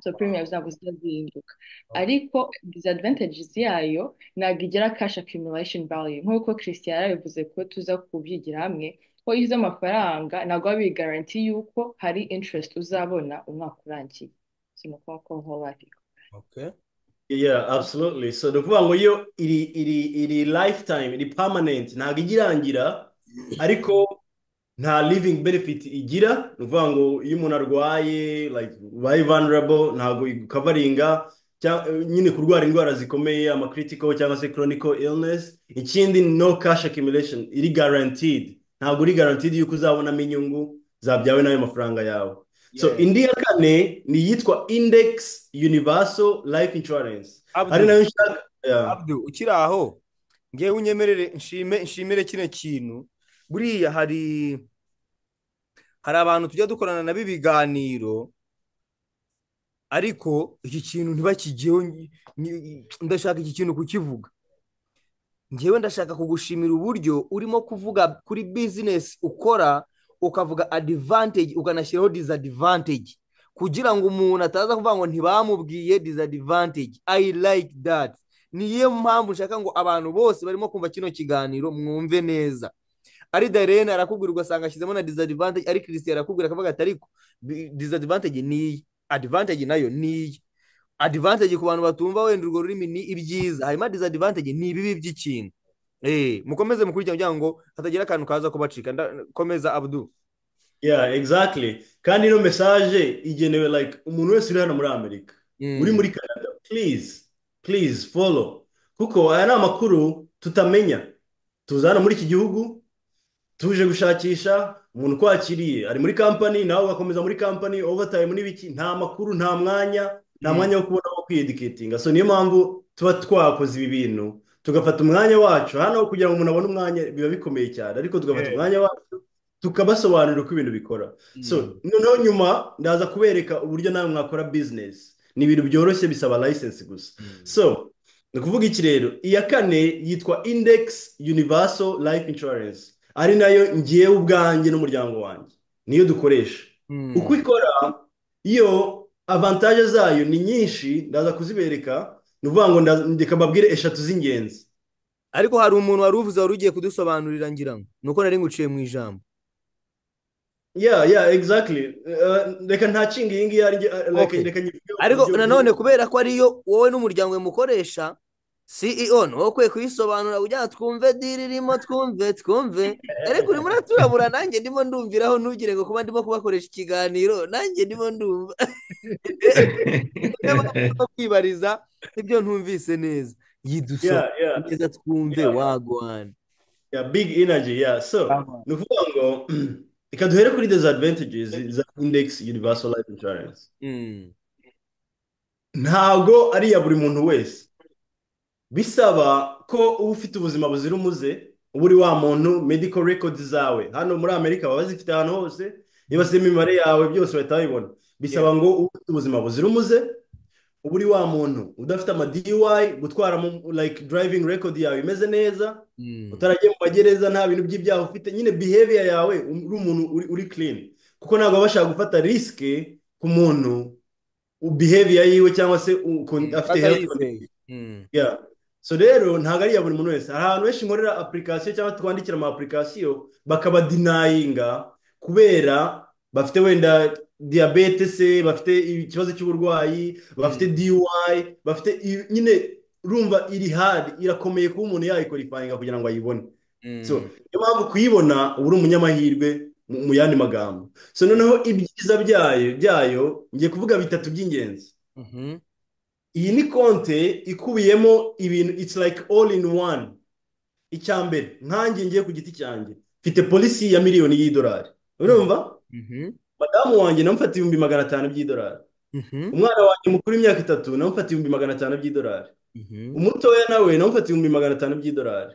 so premiums ntabwo zijya zihinduka ariko disadvantages yayo ntabwo igira cash accumulation value nk'uko christian yabivuze ko tuza kubyigira hamwe ko iyo uzi amafaranga ntabwo waba bigaranti yuko hari interest uzabona umwaka urangiye si nuko nk'uko okay yeah absolutely so ni ukuvuga ngo iyo iri iri iri lifetime iri permanent ntabwo igirangira ariko nta living benefit igira ni ukuvuga ngo iyo umuntu arwaye like ubaye vulnerable ntabwo ikavaringa nyine kurwara indwara zikomeye ama critical cyangwa se chronical illness ikindi no cash accumulation iri guaranteed ntabwo uri guaranteed yuko uzabonamo inyungu zabyawe n'ayo mafaranga yawe so indi ya kane ni iyitwa index universal life insurance ari nayo nshaka ukiri aho ngewe unyemerere nshime nshimire kino kintu buriya hari hari abantu tujya dukorana nabo ibiganiro ariko iki kintu ntibakigeho ndashaka iki kintu kukivuga ngewe ndashaka kugushimira uburyo urimo kuvuga kuri bizinesi ukora ukavuga adivantage ukanashyiraho disadvantage kugira ngo umuntu ataza kuvuga ngo ntibamubwiye disadvantage i like that niyo mpamvu nshaka ngo abantu bose barimo kumva kino kiganiro mwumve neza ari darene arakubwira ugasanga ashyizemo na disadvantage ari christian arakubwira akavuga ati ariko disadvantage ni iyi advantage nayo ni iyi advantage ku bantu batumva wenda urwo rurimi ni ibyiza hanyuma disadvantage ni ibibi by'ikintu mukomeze mukurikirana kugira ngo hatagira akantu kaza kubacika ndakomeza abudu ya egizakiri kandi ino mesaje igenewe like umuntu wese uri hano muri amerika uri muri canada please please follow kuko aya ni amakuru tutamenya tuzana muri iki gihugu tuje gushakisha umuntu ukwakiriye ari muri kampani nawe ugakomeza muri kampani overtime n'ibiki nta makuru nta mwanya nta mwanya wo kubona wo kwiyedikitinga so niyo mpamvu tuba twakoze ibi bintu tugafata umwanya wacu hano kugira ngo umuntu abone umwanya biba bikomeye cyane ariko tugafata umwanya wacu tukabasobanurira uko ibintu bikora so noneho nyuma ndaza kubereka uburyo nawe mwakora bizinesi ni ibintu byoroshye bisaba layisensi gusa so ni ukuvuga iki rero iya kane yitwa indekisi univaso layifu inshuwarensi ari nayo ngewe ubwanjye n'umuryango wanjye niyo dukoresha uko ikora iyo avantaje zayo ni nyinshi ndaza kuzibereka ni ukuvuga ngo ndeka mbabwire eshatu z'ingenzi ariko hari umuntu wari uvuze wari ugiye kudusobanurira ngira ngo ni uko nari nguciye mu ijambo ya ya egizagiri reka ntakinga iyi ngiyi reka ariko nanone kubera ko ariyo wowe n'umuryango we mukoresha ceo ni wowe ukwiye kuyisobanura kugira ngo twumve diri irimo twumve twumve ariko urimo uraturabura nanjye ndimo ndumviraho ntugire ngo kuba ndimo kubakoresha ikiganiro nanjye ndimo ndumva kwibariza ibyo ntumvise neza yidusoma neza twumve wagwana ya big energy ya so ni ukuvuga ngo reka duhere kuri disadvantages za index universal life insurance ntabwo ari iya buri muntu wese bisaba ko uba ufite ubuzima buzira umuze uba uri wa muntu medical records zawe hano muri amerika baba bazifite ahantu hose niba se imibare yawe byose bahita babibona bisaba ngo ube ufite ubuzima buzira umuze uba uri wa muntu udafite ama DUI gutwara like driving record yawe imeze neza utaragiye mu magereza nta bintu by'ibyaha ufite nyine behavior yawe uri umuntu uri clean kuko ntabwo baba bashaka gufata risk ku muntu behavior yiwe cyangwa se afite health so rero ntabwo ari iya buri muntu wese hari ahantu benshi nkorera apurikasiyo cyangwa twandikira ama apurikasiyo bakaba dinayinga kubera bafite wenda diyabete se bafite ikibazo cy'uburwayi bafite DUI bafite nyine urumva iri hari irakomeye kuba umuntu yayikorifayinga kugira ngo ayibone niyo mpamvu kuyibona uba uri umunyamahirwe mu yandi magambo so noneho ibyiza byayo byayo ngiye kuvuga bitatu by'ingenzi iyi ni konte ikubiyemo ibintu it's like all in one icya mbere nkange ngiye ku giti cyanjye mfite polisi ya miliyoni y'idolari urumva madamu wanjye namufata ibihumbi magana atanu by'idolari umwana wanjye mukuru w'imyaka itatu namufata ibihumbi magana atanu by'idolari umutoya nawe namufata ibihumbi magana atanu by'idolari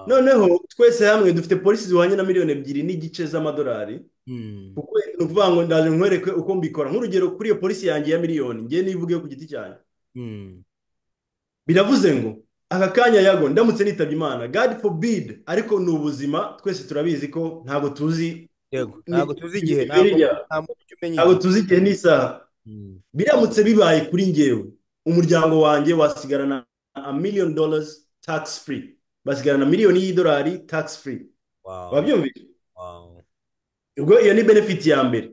noneho twese hamwe dufite polisi zihwanye na miliyoni ebyiri n'igice z'amadolari kuko ni ukuvuga ngo ndaje nkwereke uko mbikora nk'urugero kuri iyo polisi yanjye ya miliyoni ngewe nivugeho ku giti cyanjye biravuze ngo aka kanya yago ndamutse nitabye imana god forbid ariko ni ubuzima twese turabizi ko ntabwo tuzi ntabwo tuzi igihe ntabwo tuzi igihe n'isaha biramutse bibaye kuri ngewe umuryango wanjye wasigarana a miliyoni dollars tax free basigarana miliyoni y'idolari tax free wabyumvise ubwo iyo ni benefiti ya mbere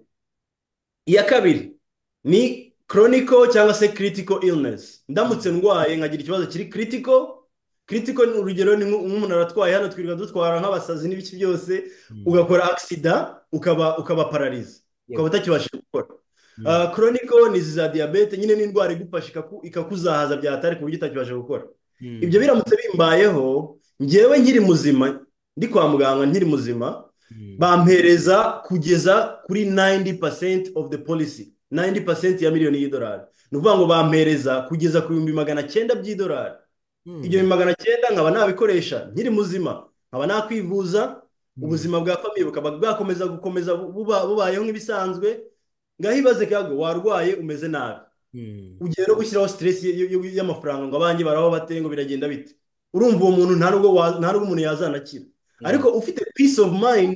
iya kabiri ni koroniko cyangwa se kiritiko ilinesi ndamutse ndwaye nkagira ikibazo kiri kiritiko kiritiko urugero ni nk'umuntu aratwaye hano twirirwa dutwara nk'abasazi n'ibiki byose ugakora agisida ukaba ukaba parariza ukaba utakibasha gukora koroniko ni izi za diyabete nyine n'indwara igufasha ikakuzahaza byahatari ku buryo utakibasha gukora ibyo biramutse bimbayeho ngewe nkiri muzima ndi kwa muganga nkiri muzima bampereza kugeza kuri nayindi pasenti ofu de polisi nayindi pasenti ya miliyoni y'idolari ni ukuvuga ngo bampereza kugeza ku bihumbi magana cyenda by'idolari ibyo magana cyenda nkaba nabikoresha nkiri muzima nkaba nakwivuza ubuzima bwa famiye bukaba bwakomeza gukomeza bubayeho nk'ibisanzwe ngaho ibaze kago warwaye umeze nabi ugiye no gushyiraho siteresi y'amafaranga ngo abanjye baraho bate ngo biragenda bite urumva uwo muntu nta n'ubwo umuntu yazanakira ariko ufite peace of mind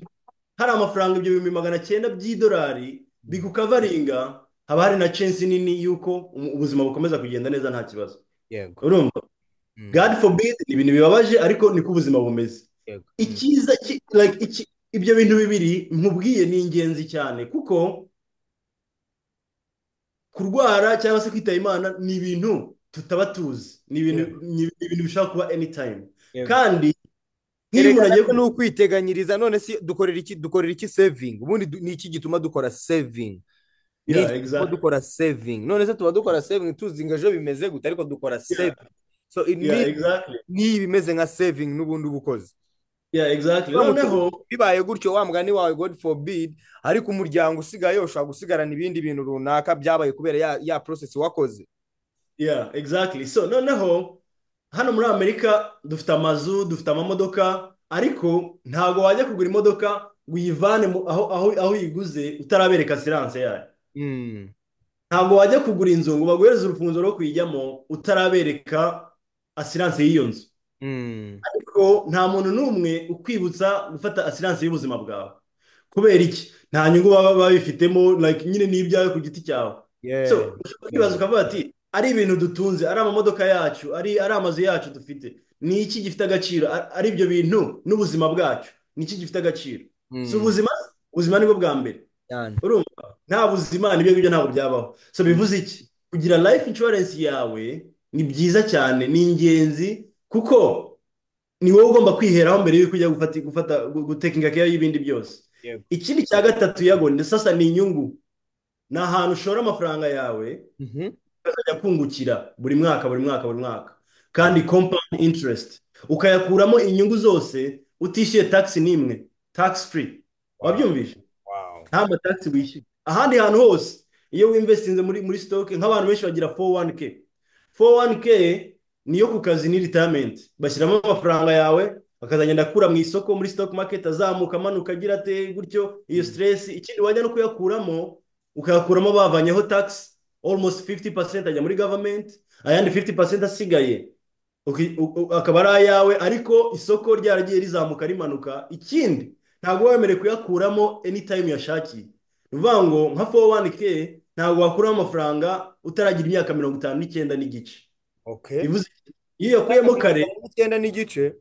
hari amafaranga ibyo bihumbi magana cyenda by'idolari bigukavaringa haba hari na censi nini y'uko ubuzima bukomeza kugenda neza nta kibazo urumva god forbid ni ibintu bibabaje ariko niko ubuzima bumeze icyiza ibyo bintu bibiri nkubwiye ni ingenzi cyane kuko kurwara cyangwa se kwitaba imana ni ibintu tutaba tuzi ni ibintu bishobora kuba anytime kandi nk'iyo umuntu agiye ni ukwiteganyiriza none si dukorera iki dukorera iki sevingi ubundi ni iki gituma dukora sevingi tuba dukora saving none se tuba dukora saving tuzi ngo ejo bimeze gute ariko dukora saving so niyo bimeze nka saving n'ubundi uba ukoze bibaye gutyo wa mugani wawe god forbid ariko umuryango usigaye ushobora gusigarana ibindi bintu runaka byabaye kubera ya ya process wakoze yeah exactly so noneho hano muri amerika dufite amazu dufite amamodoka ariko ntabwo wajya kugura imodoka ngo uyivane aho aho aho uyiguze utarabereka siranse yayo ntabwo wajya kugura inzu ngo baguhereze urufunzo rwo kuyijyamo utarabereka asiranse y'iyo nzu ariko nta muntu n'umwe ukwibutsa gufata asiranse y'ubuzima bwawe kubera iki nta nyungu baba babifitemo nyine n'ibyawe ku giti cyawe ukibaza ukavuga ati ari ibintu dutunze ari amamodoka yacu ari amazu yacu dufite ni iki gifite agaciro ari ibyo bintu n'ubuzima bwacu ni iki gifite agaciro si ubuzima ubuzima nibwo bwa mbere urumva nta buzima n'ibyo ngibyo ntabwo byabaho so bivuze iki kugira life insurance yawe ni byiza cyane ni ingenzi kuko ni wowe ugomba kwiheraho mbere y'uko ujya gufata gufata gutekinga keya y'ibindi byose ikindi cya gatatu yago sasa ni inyungu ni ahantu ushora amafaranga yawe ukazajya kungukira buri mwaka buri mwaka buri mwaka kandi company interest ukayakuramo inyungu zose utishyuye tagisi n'imwe tagisi free wabyumvishe nta matagisi wishyura ahandi hantu hose iyo winvestinze muri muri sitoke nk'abantu benshi bagira foru wani ke foru wani ke niyo ku kazi ni retirement bashyiramo amafaranga yawe bakazagenda akura mu isoko muri stock market azamuka amanuka agira ate gutyo iyo stress ikindi wajya no kuyakuramo ukayakuramo bavanyeho tax almost 50% ajya muri government ayandi 50% asigaye akaba ari ayawe ariko isoko ryaragiye rizamuka rimanuka ikindi ntabwo wemerewe kuyakuramo anytime yashakiye ni ukuvuga ngo nka 401k ntabwo wakuramo amafaranga utaragira imyaka mirongo itanu n'icyenda n'igice iyo yakuyemo kare icyenda n'igice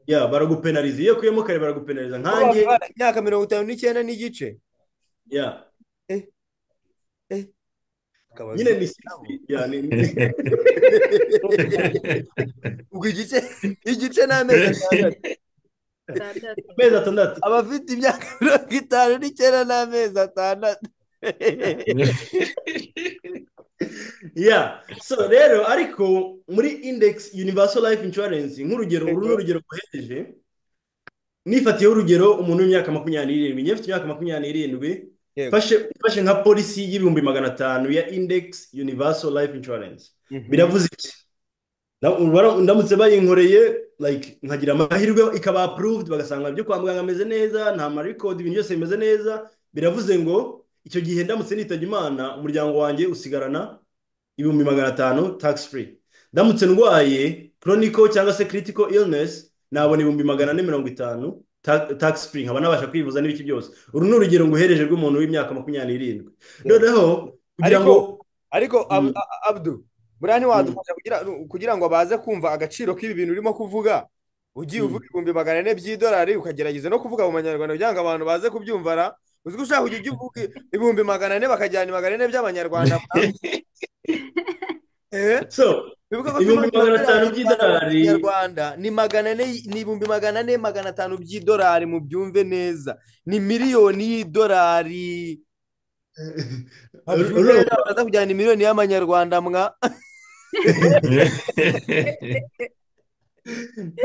ya baragupenariza iyo yakuyemo kare baragupenariza nkanjye imyaka mirongo itanu n'icyenda n'igice ya nyine ni ubwo igice igice ni amezi atandatu amezi atandatu abafite imyaka mirongo itanu n'icyenda ni amezi atandatu yeah so rero ariko muri index universal life insurance nk'urugero uru ni urugero rwohereje nifatiyeho urugero umuntu w'imyaka makumyabiri n'irindwi njyewe mfite imyaka makumyabiri n'irindwi ufashe nka polisi y'ibihumbi magana atanu ya index universal life insurance biravuze iki ndamutse bayinkoreye like nkagira amahirwe ikaba approved bagasanga ibyo kwa muganga ameze neza nta marikodi ibintu byose bimeze neza biravuze ngo icyo gihe ndamutse nitabye imana umuryango wanjye usigarana ibihumbi magana atanu tagisi furi ndamutse ndwaye koroniko cyangwa se kiritiko irinesi nabona ibihumbi magana ane mirongo itanu tagisi furi nkaba nabasha kwivuza n'ibiki byose uru ni urugero nguhereje rw'umuntu w'imyaka makumyabiri n'irindwi noneho kugira ngo ariko abudu buriya ntiwadufasha kugira ngo baze kumva agaciro k'ibi bintu urimo kuvuga ugiye uvuga ibihumbi magana ane by'idolari ukagerageza no kuvuga mu manyarwanda kugira ngo abantu baze kubyumvara uzi ko ushaka kujya uvuga ibihumbi magana ane bakajyana magana ane by'abanyarwanda ibihumbi magana atanu by'idolari ni magana ane ni ibihumbi magana ane magana atanu by'idolari mu byumve neza ni miliyoni y'idolari baza kujyana miliyoni y'amanyarwanda mwa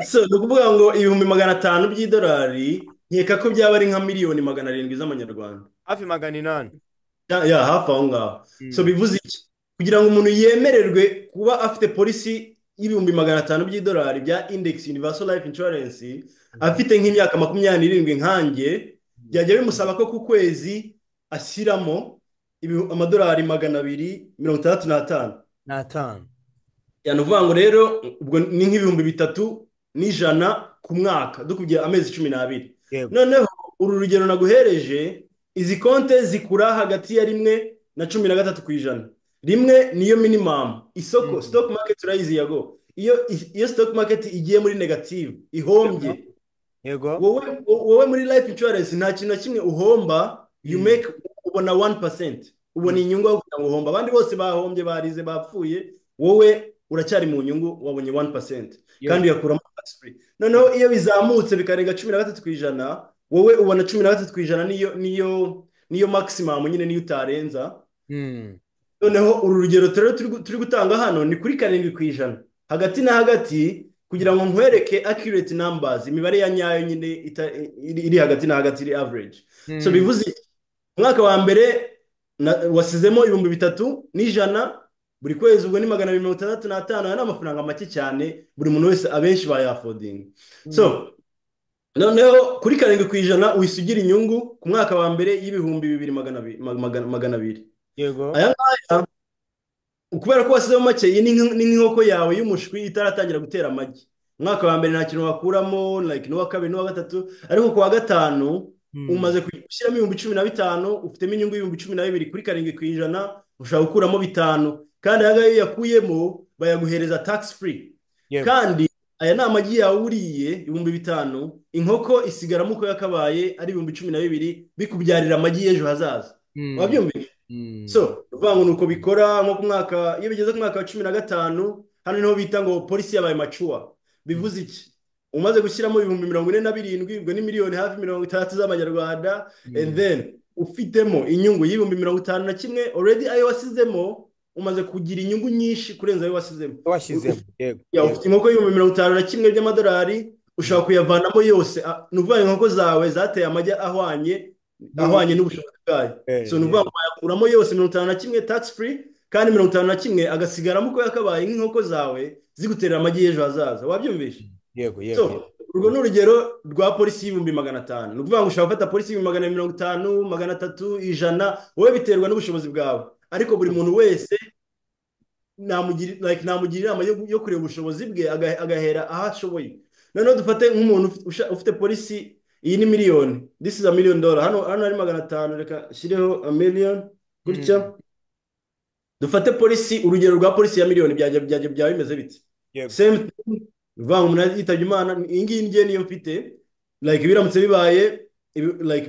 so ni ukuvuga ngo ibihumbi magana atanu by'idolari nkeka ko byaba ari nka miliyoni magana arindwi z'amanyarwanda hafi magana inani ya hafi aho ngaho so bivuze iki kugira ngo umuntu yemererwe kuba afite polisi y'ibihumbi magana atanu by'idolari bya index universal life insurance afite nk'imyaka makumyabiri n'irindwi nkanjye byajya bimusaba ko ku kwezi ashyiramo amadolari magana abiri mirongo itandatu n'atanu n'atanu ni ukuvuga ngo rero ubwo ni nk'ibihumbi bitatu n'ijana ku mwaka dukubye amezi cumi n'abiri noneho uru rugero naguhereje izi konte zikura hagati ya rimwe na cumi na gatatu ku ijana rimwe niyo minimamu isoko sitoke maketi urayizi yago iyo sitoke maketi igiye muri negative ihombye wowe muri life insurance nta kintu na kimwe uhomba you make ubona wani pasenti ubona inyungu yo kugira ngo uhomba abandi bose bahombye barize bapfuye wowe uracyari mu nyungu wabonye wani pasenti kandi uyakuramo noneho iyo bizamutse bikarenga cumi na gatatu ku ijana wowe ubona cumi na gatatu ku ijana niyo niyo niyo maximum nyine niyo utarenza noneho uru rugero rero turi gutanga hano ni kuri karindwi ku ijana hagati na hagati kugira ngo nkwereke accurate numbers imibare ya nyayo nyine iri hagati na hagati iri average so bivuze umwaka wa mbere wasizemo ibihumbi bitatu n'ijana buri kwezi ubwo ni magana abiri mirongo itandatu n'atanu aya ni amafaranga make cyane buri muntu wese abenshi bayafodinga so noneho kuri karindwi ku ijana wisugira inyungu ku mwaka wa mbere y'ibihumbi bibiri magana abiri aya ngaya kubera ko wasizemo make iyi ni nk'inkoko yawe y'umushwi itaratangira gutera amagi umwaka wa mbere nta kintu wakuramo n'uwa kabiri n'uwa gatatu ariko ku wa gatanu umaze gushyiramo ibihumbi cumi na bitanu ufitemo inyungu y'ibihumbi cumi na bibiri kuri karindwi ku ijana ushobora gukuramo bitanu kandi aya ngaya iyo uyakuyemo bayaguhereza takisi furi kandi aya ni amagi yawe uriye ibihumbi bitanu inkoko isigaramo uko yakabaye ari ibihumbi cumi na bibiri bikubyarira amagi y'ejo hazaza wabyumvise so bivuga ngo ni uko bikora nko ku mwaka iyo bigeze ku mwaka wa cumi na gatanu hano niho bita ngo polisi yabaye macuwa bivuze iki umaze gushyiramo ibihumbi mirongo ine na birindwi ubwo ni miliyoni hafi mirongo itandatu z'amanyarwanda and then ufitemo inyungu y'ibihumbi mirongo itanu na kimwe already ayo wasizemo umaze kugira inyungu nyinshi kurenza ayo wasizemo washyizemo ufite inkoko y'ibihumbi mirongo itanu na kimwe by'amadolari ushobora kuyavanamo yose ni ukuvuga inkoko zawe zateye amagi ahwanye ahwanye n'ubushobozi bwayo so ni ukuvuga ngo wayakuramo yose mirongo itanu na kimwe takisi furi kandi mirongo itanu na kimwe agasigaramo uko yakabaye nk'inkoko zawe zigutera amagi y'ejo hazaza wabyumvishe yego yego urwo ni urugero rwa polisi y'ibihumbi magana atanu ni ukuvuga ngo ushobora gufata polisi y'ibihumbi magana mirongo itanu magana atatu ijana wowe biterwa n'ubushobozi bwawe ariko buri muntu wese namugira inama yo kureba ubushobozi bwe agahera aho ashoboye noneho dufate nk'umuntu ufite polisi iyi ni miliyoni disi za miliyoni dola hano hari magana atanu reka shyireho miliyoni gutya dufate polisi urugero rwa polisi ya miliyoni byaba bimeze biti semu bivuga ngo umuntu yitabye imana iyi ngiyi ngiye niyo mfite biramutse bibaye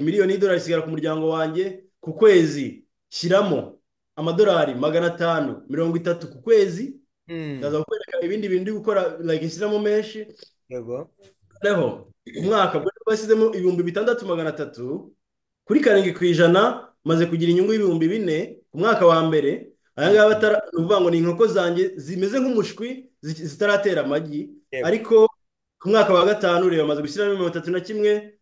miliyoni y'idolari isigara ku muryango wanjye ku kwezi shyiramo amadolari magana atanu mirongo itatu ku kwezi ndaza kukwereka ibindi bintu uri gukora like ishyiramo menshi noneho umwaka bwari bwashyizemo ibihumbi bitandatu magana atatu kuri karindwi ku ijana maze kugira inyungu y'ibihumbi bine ku mwaka wa mbere aya ngaya ni ukuvuga ngo ni inkoko zanjye zimeze nk'umushwi zitaratera amagi ariko ku mwaka wa gatanu reba maze gushyiramo mirongo itatu na kimwe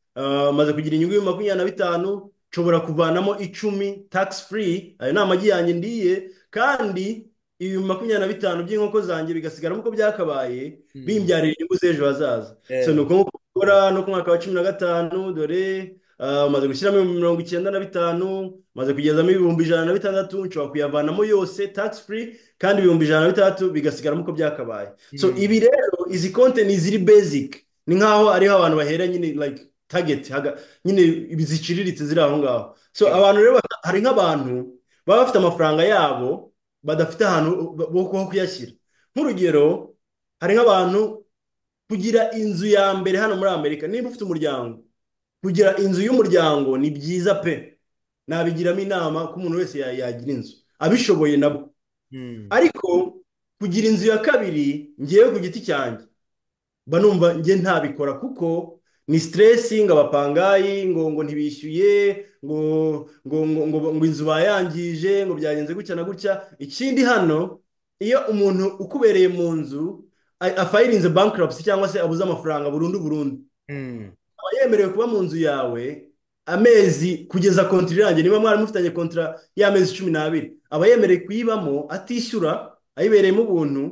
maze kugira inyungu y'ibihumbi makumyabiri na bitanu nshobora kuvanamo icumi takisi furi ayo ni amagi yanjye ndiye kandi ibihumbi makumyabiri na bitanu by'inkoko zanjye bigasigaramo uko byakabaye bimbyarira inyungu z'ejo hazaza so ni uko gukora no ku mwaka wa cumi na gatanu dore umaze gushyiramo ibihumbi mirongo icyenda na bitanu maze kugezamo ibihumbi ijana na bitandatu nshobora kuyavanamo yose takisi furi kandi ibihumbi ijana na bitandatu bigasigaramo uko byakabaye so ibi rero izi konti ni iziri bezike ni nk'aho ariho abantu bahera nyine like tageti nyine ziciriritse ziri aho ngaho so abantu rero hari nk'abantu baba bafite amafaranga yabo badafite ahantu ho kuyashyira nk'urugero hari nk'abantu kugira inzu ya mbere hano muri amerika niba ufite umuryango kugira inzu y'umuryango ni byiza pe nabigiramo inama ko umuntu wese yagira inzu abishoboye nabwo ariko kugira inzu ya kabiri ngewe ku giti cyanjye mba numva nge ntabikora kuko ni siteresi ngo abapangayi ngo ngo ntibishyuye ngo ngo ngo ngo inzu bayangije ngo byagenze gutya na gutya ikindi hano iyo umuntu ukubereye mu nzu afayirinze bankarapsi cyangwa se abuze amafaranga burundu burundu aba yemerewe kuba mu nzu yawe amezi kugeza kontiri irangiye niba mwari mufitanye kontira y'amezi cumi n'abiri aba yemerewe kuyibamo atishyura ayibereyemo ubuntu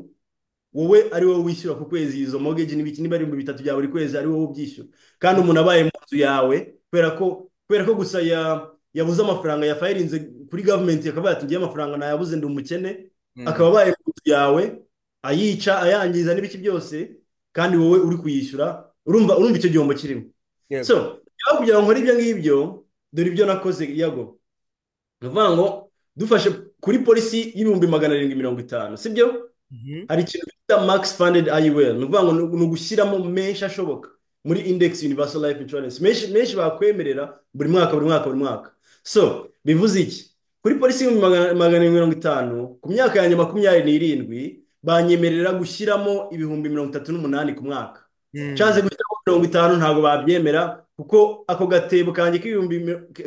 wowe ari wowe wishyura ku kwezi izo mogeji n'ibiki niba ari ibihumbi bitatu bya buri kwezi ari wowe ubyishyura kandi umuntu abaye mu nzu yawe kubera ko kubera ko gusa yabuze amafaranga yafayirinze kuri gavumenti akaba yatugiye amafaranga ntayabuze ndi umukene akaba abaye mu nzu yawe ayica ayangiza n'ibiki byose kandi wowe uri kuyishyura urumva urumva icyo gihombo kirimo so niba kugira ngo nkore ibyo ngibyo dore ibyo nakoze yago ni ukuvuga ngo dufashe kuri polisi y'ibihumbi magana arindwi mirongo itanu sibyo hari ikintu bita max funded iwel ni ukuvuga ngo ni ugushyiramo menshi ashoboka muri index universal life insurance menshi bakwemerera buri mwaka buri mwaka buri mwaka so bivuze iki kuri polisi y'ibihumbi magana arindwi mirongo itanu ku myaka yanjye makumyabiri n'irindwi banyemerera gushyiramo ibihumbi mirongo itatu n'umunani ku mwaka nshatse gushyiramo mirongo itanu ntabwo babyemera kuko ako gatebo kanjye k'ibihumbi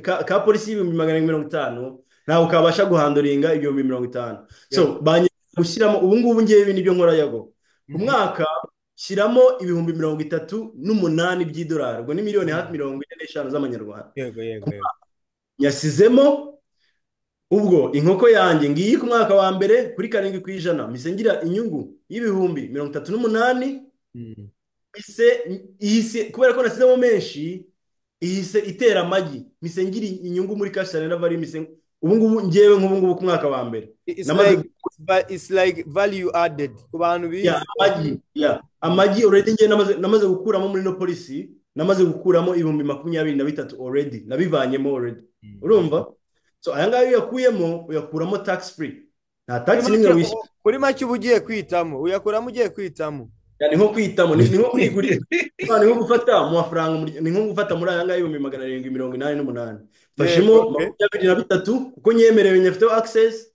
ka polisi y'ibihumbi magana arindwi mirongo itanu ntawe ukabasha guhanduringa ibihumbi mirongo itanu so banyereka gushyiramo ubu ngubu ngewe nibyo nkora yago umwaka shyiramo ibihumbi mirongo itatu n'umunani by'idolari ubwo ni miliyoni hafi mirongo ine n'eshanu z'amanyarwanda yego yego yego nyasizemo ubwo inkoko yanjye ngiyi ku mwaka wa mbere kuri karindwi ku ijana mpise ngira inyungu y'ibihumbi mirongo itatu n'umunani mpise ihise kubera ko nasizemo menshi ihise itera amagi mpise ngira inyungu muri kashyirane na vari mpise ubu ngubu ngewe nk'ubu ngubu ku mwaka wa mbere it's like value added ku bantu bize amagi amagi already ngewe namaze gukuramo muri no polisi namaze gukuramo ibihumbi makumyabiri na bitatu already nabivanyemo already urumva so aya ngaya uyakuyemo uyakuramo tax free nta tax n'imwe wishyura kuri make uba ugiye kwitamo uyakuramo ugiye kwitamo ni nko kwitamo ni nko kwigurira ni nko gufata mu mafaranga ni nko gufata muri aya ngaya ibihumbi magana arindwi mirongo inani n'umunani mfashemo makumyabiri na bitatu kuko nyemerewe nyafiteho access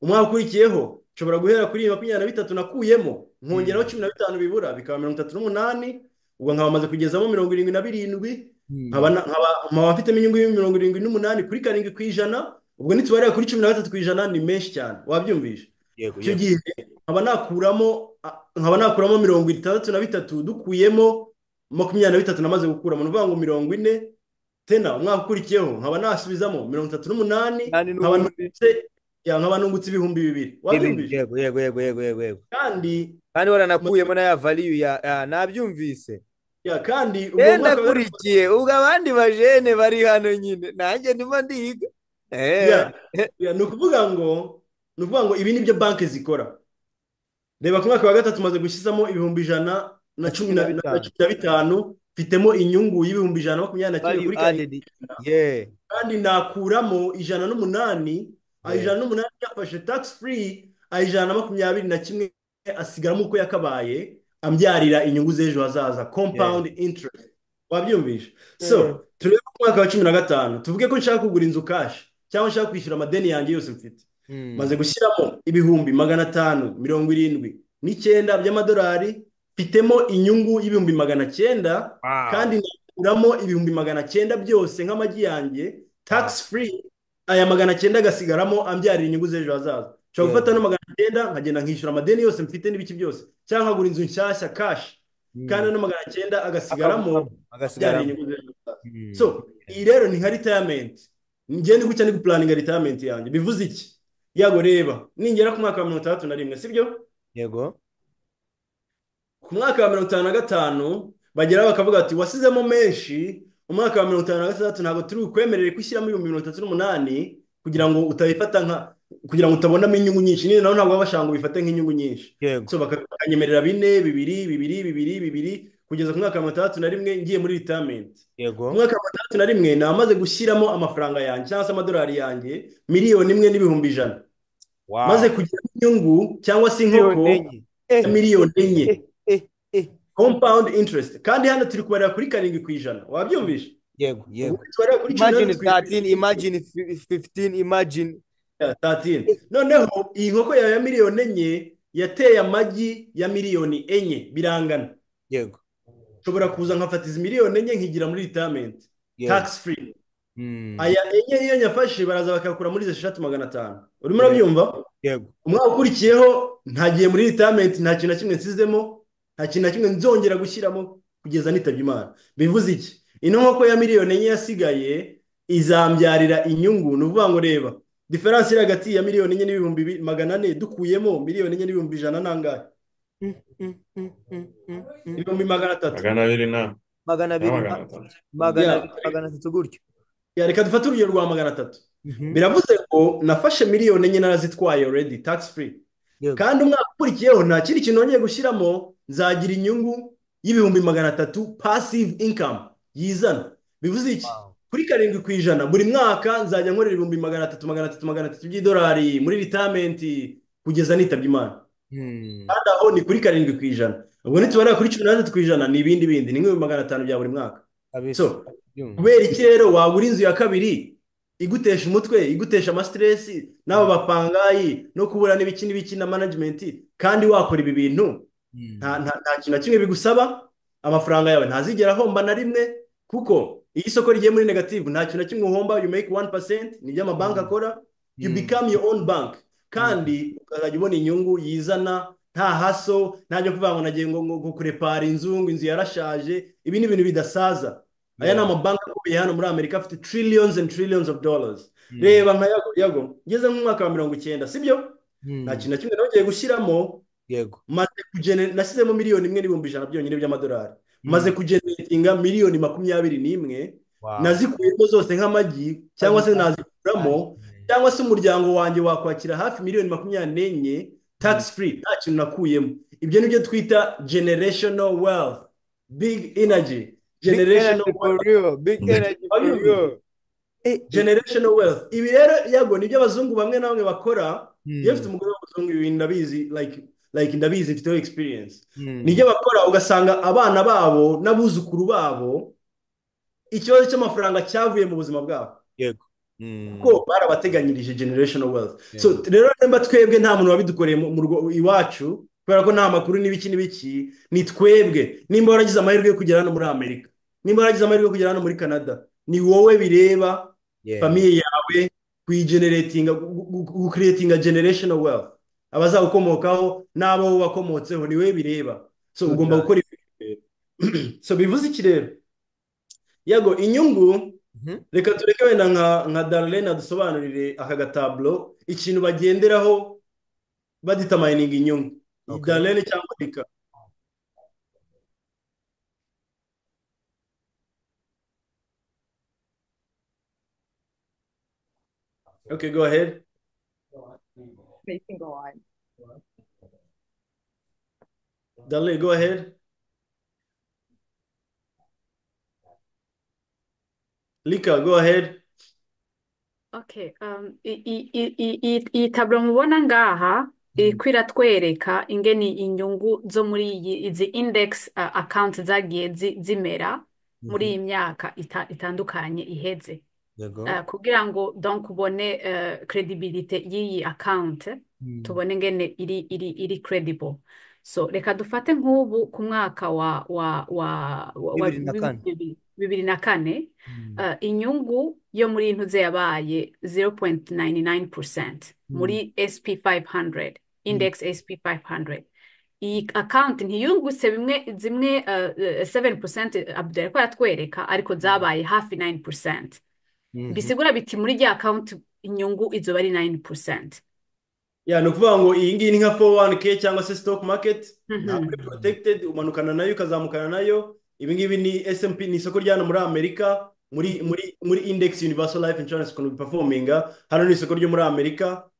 umwaka ukurikiyeho nshobora guhera kuri makumyabiri na bitatu nakuyemo nkongeraho cumi na bitanu bibura bikaba mirongo itatu n'umunani ubwo nkaba maze kugezamo mirongo irindwi na birindwi nkaba mfitemo inyungu mirongo irindwi n'umunani kuri karindwi ku ijana ubwo nitubarira kuri cumi na gatatu ku ijana ni menshi cyane wabyumvisha icyo gihe nkaba nakuramo nkaba nakuramo mirongo itandatu na bitatu dukuyemo makumyabiri na bitatu namaze gukuramo ni ukuvuga ngo mirongo ine tena umwaka ukurikiyeho nkaba nasubizamo mirongo itatu n'umunani nkaba nubitse nkaba nungutse ibihumbi bibiri wabyumvise yego yego yego yego yego yego kandi kandi waranakuyemo na ya valiyu ya nabyumvise ya kandi yenda akurikiye ubwo abandi bajene bari hano nyine nanjye ndimo ndiga ni ukuvuga ngo ni ukuvuga ngo ibi nibyo banki zikora reba ku mwaka wa gatatu umaze gushyizamo ibihumbi ijana na cumi na bitanu mfitemo inyungu y'ibihumbi ijana na makumyabiri na kimwe kuri karindwi kandi nakuramo ijana n'umunani ijana n'umunani yafashe tax free ijana na makumyabiri na kimwe asigaramo uko yakabaye ambyarira inyungu z'ejo hazaza compound interest wabyumvisha so turebe ku mwaka wa cumi na gatanu tuvuge ko nshaka kugura inzu kashi cyangwa nshaka kwishyura amadeni yanjye yose mfite maze gushyiramo ibihumbi magana atanu mirongo irindwi n'icyenda by'amadolari mfitemo inyungu y'ibihumbi magana cyenda kandi nakuramo ibihumbi magana cyenda byose nk'amagi yanjye tax free aya magana cyenda agasigaramo ambyarira inyungu z'ejo hazaza nshobora gufata no magana cyenda nkagenda nkishyura amadeni yose mfite n'ibiki byose cyangwa nkagura inzu nshyashya kashi kandi ano magana cyenda agasigaramo ambyarira inyungu z'ejo hazaza so iyi rero ni nka ritayamenti ngende gutya ni gupulaninga ritayamenti yanjye bivuze iki yago reba ningera ku mwaka wa mirongo itandatu na rimwe sibyo yego ku mwaka wa mirongo itanu na gatanu bagera bakavuga ati wasizemo menshi umwaka wa mirongo itanu na gatandatu ntabwo turi bukwemerere ko ushyiramo ibihumbi mirongo itatu n'umunani kugira ngo utabifata nka kugira ngo utabonamo inyungu nyinshi niyo nawe ntabwo baba bashaka ngo ubifate nk'inyungu nyinshi so bakanyemerera bine bibiri bibiri bibiri bibiri kugeza ku mwaka wa mirongo itandatu na rimwe ngiye muri ritamenti yego umwaka wa mirongo itandatu na rimwe namaze gushyiramo amafaranga yanjye cyangwa se amadolari yanjye miliyoni imwe n'ibihumbi ijana maze kugira inyungu cyangwa se inkoko ya miliyoni enye compound interest kandi hano turi kubarira kuri karindwi ku ijana wabyumvisha yego yego imagine tatini imagine fifitini imagine tatini noneho iyi nkoko yawe ya miliyoni enye yateye amagi ya miliyoni enye birangana yego nshobora kuza nkafata izi miliyoni enye nkigira muri ritamenti tax free aya enye iyo nyafashe baraza bakakura muri eshatu magana atanu urimo urabyumva umwaka ukurikiyeho ntagiye muri ritamenti nta kintu na kimwe nsizemo nta kintu na kimwe nzongera gushyiramo kugeza nitabye imana bivuze iki ino nkoko ya miliyoni enye yasigaye izambyarira inyungu ni ukuvuga ngo reba diferanse iri hagati ya miliyoni enye n'ibihumbi magana ane dukuyemo miliyoni enye n'ibihumbi ijana n'angahe ibihumbi magana atatu magana abiri na magana abiri magana atatu gutyo reka dufate urugero rwa magana atatu biravuze ngo nafashe miliyoni enye narazitwaye already tax free kandi umwaka ukurikiyeho nta kindi kintu nongeye gushyiramo nzagira inyungu y'ibihumbi magana atatu pasive inkamu yizana bivuze iki kuri karindwi ku ijana buri mwaka nzajya nkorera ibihumbi magana atatu magana atatu magana atatu by'idolari muri ritamenti kugeza nitabye imana kandi aho ni kuri karindwi ku ijana ubwo nitubara kuri cumi n'atatu ku ijana ni ibindi bindi ni nk'ibihumbi magana atanu bya buri mwaka kubera iki rero wagura inzu ya kabiri igutesha umutwe igutesha amasiteresi n'aba bapangayi no kubura n'ibiki n'ibiki na manajimenti kandi wakora ibi bintu nta kintu na kimwe bigusaba amafaranga yawe ntazigera ahomba na rimwe kuko iyo isoko rigiye muri negativu nta kintu na kimwe uhomba you make one percent ni ibyo amabanki akora you become your own bank kandi ukazajya ubona inyungu yizana nta haso ntajya kuvuga ngo nagiye ngo ngo kurepara inzu ngo inzu yarashaje ibi ni ibintu bidasaza aya ni amabanki akomeye hano muri amerika afite trillions and trillions of dollars reba nka yago yago ngeze mu mwaka wa mirongo icyenda sibyo nta kintu na kimwe nongeye gushyiramo yego maze kugenera nashyizemo miliyoni imwe n'ibihumbi ijana byonyine by'amadolari maze kugeneratinga miliyoni makumyabiri n'imwe nazikuyemo zose nk'amagi cyangwa se nazikuramo cyangwa se umuryango wanjye wakwakira hafi miliyoni makumyabiri n'enye tax free nta kintu nakuyemo ibyo nibyo twita generational wealth big energy generational wealth generational wealth ibi rero yego nibyo abazungu bamwe na bamwe bakora iyo ufite umugore w'umuzungu ibi ndabizi like like ndabizi mfiteho experience nibyo bakora ugasanga abana babo n'abuzukuru babo ikibazo cy'amafaranga cyavuye mu buzima bwabo yego kuko barabateganyirije generational wealth so rero nimba twebwe nta muntu wabidukoreye mu rugo iwacu kubera ko nta makuru n'ibiki n'ibiki ni twebwe nimba waragize amahirwe yo kugera hano muri amerika nimba waragize amahirwe yo kugera hano muri canada ni wowe bireba famiye yawe kuyigeneratinga gukiretinga generational wealth abazagukomokaho n'abo wakomotseho ni we bireba so ugomba gukora so bivuze iki rero yego inyungu reka tureke wenda nka darlene adusobanurire aka gataburo ikintu bagenderaho baditamayininga inyungu darlene cyangwa reka Okay, go ahead. They can go on. Dudley, go ahead. Lika, go ahead. Okay, um, iyi taburo mubona ngaha iriko iratwereka ingene inyungu zo muri izi index account zagiye zimera muri iyi myaka itandukanye iheze kugira ngo donc ubone credibility y'iyi account tubone ngene iri iri iri credible so reka dufate nk'ubu ku mwaka wa wa wa wa bibiri na kane inyungu yo muri intuze yabaye 0.99% muri sp 500 index sp 500 iyi account ntiyungutse bimwe zimwe 7% abdel ariko aratwereka ariko zabaye hafi 9% bisigura biti muri rya akawunti inyungu izuba ari nayini porosenti ni ukuvuga ngo iyi ngiyi ni nka foru wani ke cyangwa se sitoke maketi ntabwo iri porotekitedi umanukana nayo ukazamukana nayo ibi ngibi ni smp ni isoko rya hano muri amerika muri muri muri indegisi univaso layifu inshuwarensi ukuntu bipafominga hano ni isoko ryo muri amerika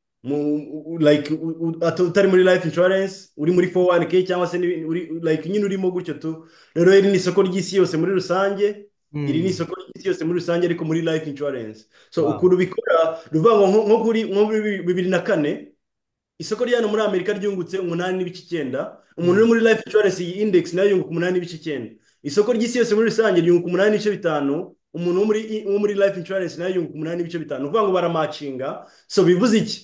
utari muri layifu inshuwarensi uri muri foru wani ke cyangwa se nyine urimo gutyo tu rero iri ni isoko ry'isi yose muri rusange iri ni isoko ry'isi yose muri rusange ariko muri life insurance so ukuntu bikora ruvuga ngo nko kuri bibiri na kane isoko rya hano muri amerika ryungutse umunani n'ibice icyenda umuntu uri muri life insurance iyi index nayo yunguka umunani n'ibice icyenda isoko ry'isi yose muri rusange ryunguka umunani n'ibice bitanu umuntu wo muri life insurance nayo yunguka umunani n'ibice bitanu uvuga ngo baramacinga so bivuze iki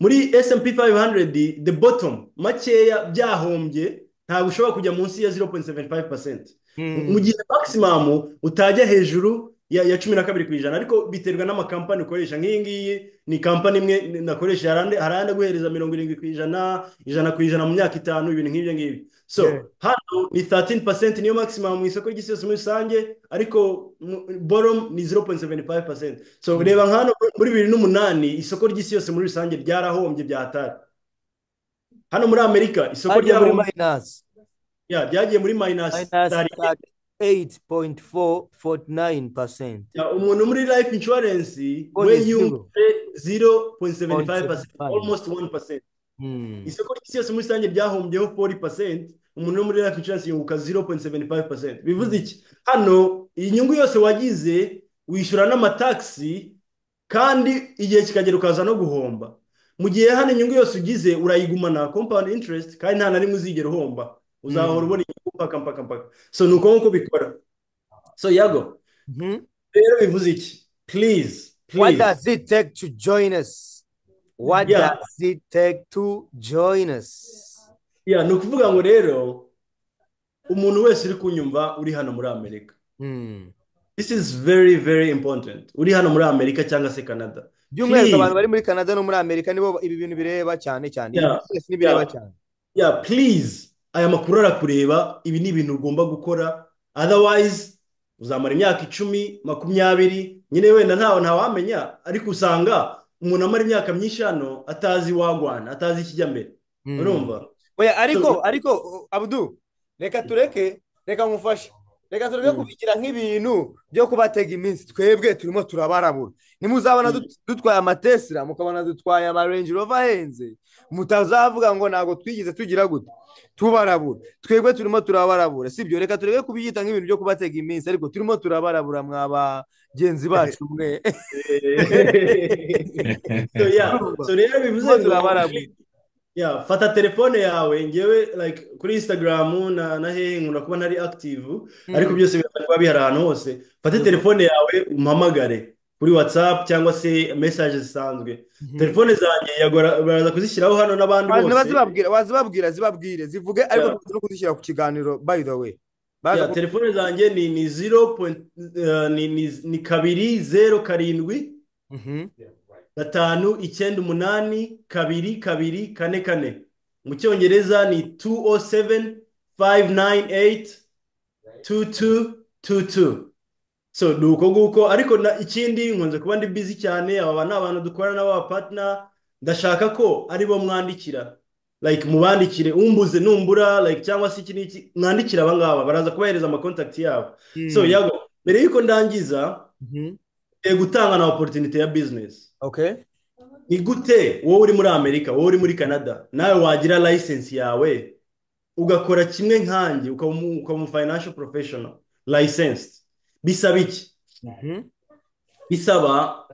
muri smp 500 the bottom makeya byahombye ntabwo ushobora kujya munsi ya 0.75 mu gihe maximum utajya hejuru ya cumi na kabiri ku ijana ariko biterwa n'amakampani ukoresha nk'iyi ngiyi ni kampani imwe nakoresha haranda guhereza mirongo irindwi ku ijana ijana ku ijana mu myaka itanu ibintu nk'ibyo ngibyo so hano ni 13% niyo maximum mu isoko ry'isi yose muri rusange ariko bottom ni 0.75% so reba nk'ano muri bibiri n'umunani isoko ry'isi yose muri rusange ryarahombye bya hatari hano muri amerika isoko ryahombye ryagiye muri mayinasi eyiti poyinti fo foti nayini pasenti umuntu muri life inshuwarensi we yumve ziro poyinti seveni fayive pasenti almost wani pasenti isoko ry'isi yose muri rusange ryahombyeho fori pasenti umuntu wo muri life inshuwarensi yunguka ziro poyinti seveni fayive pasenti bivuze iki hano iyi nyungu yose wagize wishyura n'amatagisi kandi igihe kikagera ukaza no guhomba mu gihe hano inyungu yose ugize urayigumana kompani intiresiti kandi nta na rimwe uzigera uhomba uzahora ubona inyungu mpaka mpaka mpaka so ni uko nguko bikora so yago rero bivuze iki please what does it take to join us what does it take to join us ya ni ukuvuga ngo rero umuntu wese uri kunyumva uri hano muri amerika this is very very important uri hano muri amerika cyangwa se canada by'umwihariko abantu bari muri canada no muri amerika nibo ibi bintu bireba cyane cyane byose n'ibireba cyane ya please aya makuru arakureba ibi ni ibintu ugomba gukora otherwise uzamara imyaka icumi makumyabiri nyine wenda ntawe ntawamenya ariko usanga umuntu amara imyaka myinshi hano atazi wagwana atazi ikijya mbere urumva oya ariko ariko abudu reka tureke reka nkufashe reka tureke kubigira nk'ibintu byo kubatega iminsi twebwe turimo turabarabura nimuzabona dutwaye amatesira mukabona dutwaye amarenji rova ahenze mutazavuga ngo ntabwo twigeze tugira gute tubarabura twebwe turimo turabarabura si byo reka tureke kubiyita nk'ibintu byo kubatega iminsi ariko turimo turabarabura mwa bagenzi bacu mwe rero bivuze ngo ya fata telefone yawe ngewe like kuri instagram na na hehe nkunda kuba ntari active ariko byose birashobora kuba bihari ahantu hose fate telefone yawe umpamagare kuri whatsapp cyangwa se message zisanzwe telefone zanjye baraza kuzishyiraho hano n'abandi bose wazibabwira zibabwire zivuge ariko no kuzishyira ku kiganiro by the way telefone zanjye ni ni zero ni kabiri zeru karindwi gatanu icyenda umunani kabiri kabiri kane kane mu cyongereza ni tu o seveni fayive nayini eyiti tu tu tu tu so ni uko nguko ariko ikindi nkunze kuba ndi bizi cyane aba ni abantu dukorana n'abapatina ndashaka ko aribo mwandikira like mubandikire umbuze numbura like cyangwa se iki n'iki mwandikire aba ngaba baraza kubahereza amakontakiti yabo so yago mbere y'uko ndangiza gutanga na oporutinite ya bizinesi ni gute wowe uri muri amerika wowe uri muri canada nawe wagira layisensi yawe ugakora kimwe nkanjye ukaba umu fayinansho porofeshono layisensi bisaba iki bisaba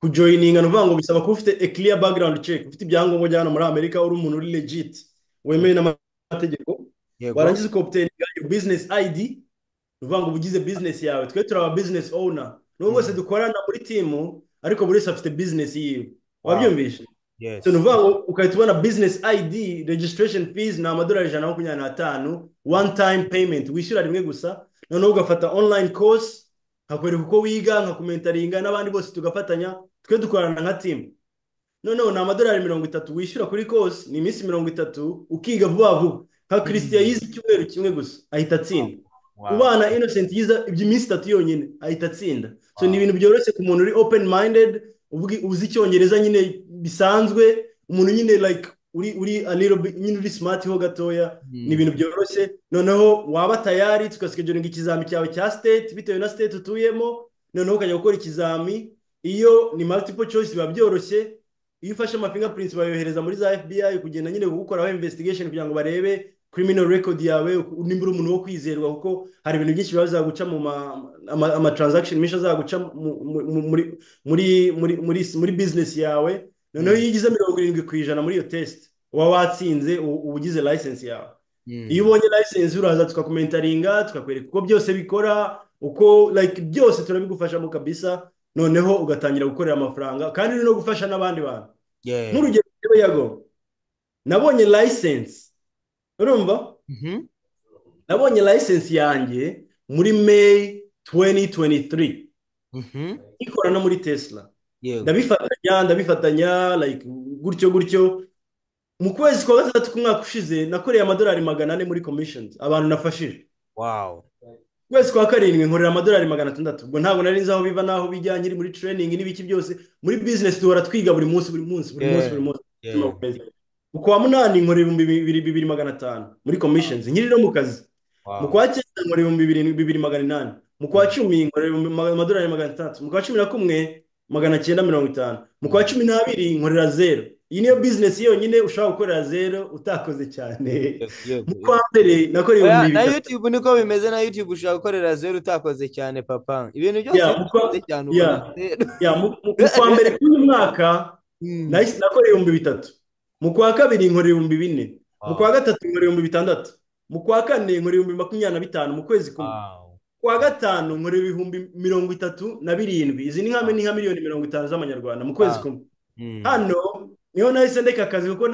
kujoyininga ni ukuvuga ngo bisaba kuba ufite ekiriya bagarawundi ceki ufite ibyangombwa bya hano muri amerika uri umuntu uri legiti wemewe n'amategeko warangiza ukoputeringa bizinesi ayidi ni ukuvuga ngo uba ugize bizinesi yawe twe turi aba bizinesi owuna n'ubu bose dukorana muri timu ariko buri wese afite bizinesi yiwe wabyumvishe ni ukuvuga ngo ugahita ubona bizinesi ayidi regisitirasheni fizi ni amadorari ijana na makumyabiri n'atanu wani tayime peyimenti wishyura rimwe gusa noneho ugafata onurayini kosi nkakwereka uko wiga nkakomentaringa n'abandi bose tugafatanya twe dukorana nka timu noneho ni amadorari mirongo itatu wishyura kuri kosi ni iminsi mirongo itatu ukiga vuba vuba nka kirisitiya yize icyumweru kimwe gusa ahita atsinda ubana innocent yiza iby'iminsi itatu yonyine ahita atsinda so ni ibintu byoroshye ku muntu uri open minded uzi icyongereza nyine bisanzwe umuntu nyine like uri nyine uri smart ho gatoya ni ibintu byoroshye noneho waba tayari tugasikejoringa ikizami cyawe cya state bitewe na state utuyemo noneho ukajya gukora ikizami iyo ni multiple choice biba byoroshye iyo ufashe amafingapurinsi bayohereza muri za fbi kugenda nyine gukoraho investigation kugira ngo barebe criminal record yawe nimba uri umuntu wo kwizerwa kuko hari ibintu byinshi biba bizaguca mu amatransaction menshi azaguca muri business yawe noneho iyo ugize mirongo irindwi ku ijana muri iyo test uba watsinze uba ugize license yawe iyo ubonye license uraza tukakomentaringa tukakwereka uko byose bikora uko like byose turabigufashamo kabisa noneho ugatangira gukorera amafaranga kandi no gufasha n'abandi bantu nk'urugero yago nabonye license urumva nabonye layisensi yanjye muri meyi tuweni tuweni turi ikora no muri tesla ndabifatanya ndabifatanya gutyo gutyo mu kwezi kwa gatandatu k'umwaka ushize nakoreye amadorari magana ane muri komishoni abantu nafashije mu kwezi kwa karindwi nkorera amadorari magana atandatu ubwo ntabwo nari nzi aho biva n'aho bijya nyiri muri tureyiningi n'ibiki byose muri bizinesi duhora twiga buri munsi buri munsi buri munsi buri munsi mu kwa munani nkora ibihumbi bibiri magana atanu muri komishoni nkiri no mu kazi mu kwa cyenda nkora ibihumbi bibiri magana inani mu kwa cumi nkora amadorari magana atandatu mu kwa cumi na kumwe magana cyenda mirongo itanu mu kwa cumi n'abiri nkorera zeru iyi niyo bizinesi yonyine ushobora gukorera zeru utakoze cyane mu kwa mbere nakora ibihumbi bibiri na yutube niko bimeze na yutube ushobora gukorera zeru utakoze cyane papa ibintu byose utakoze cyane ubona zeru mu kwa mbere k'uyu mwaka nakora ibihumbi bitatu mu kwa kabiri nkora ibihumbi bine mu kwa gatatu nkora ibihumbi bitandatu mu kwa kane nkora ibihumbi makumyabiri na bitanu mu kwezi kumwe ku wa gatanu nkora ibihumbi mirongo itatu na birindwi izi ni nka miliyoni mirongo itanu z'amanyarwanda mu kwezi kumwe hano niho nahise ndeka akazi kuko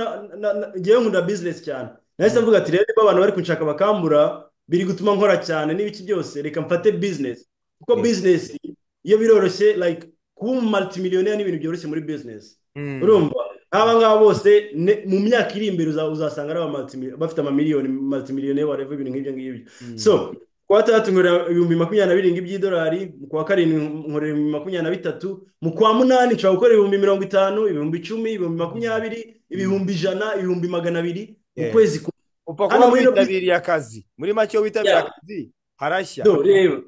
ngewe nkunda bizinesi cyane nahise mvuga ati rero niba abantu bari kunshaka bakambura biri gutuma nkora cyane n'ibiki byose reka mfate bizinesi kuko bizinesi iyo biroroshye like kuba umu maritimiliyoneri ni ibintu byoroshye muri bizinesi urumva nk'aba ngaba bose mu myaka iri imbere uzasanga ari bafite amamiliyoni maritimiliyoneri wareva ibintu nk'ibyo ngibyo so kuwa gatandatu nkorera ibihumbi makumyabiri na birindwi by'idolari mu kwa karindwi nkorera ibihumbi makumyabiri na bitatu mu kwa munani nshobora gukora ibihumbi mirongo itanu ibihumbi icumi ibihumbi makumyabiri ibihumbi ijana ibihumbi magana abiri mu kwezi kumwe upfa kuba witabiriye akazi muri make witabiriye akazi harashya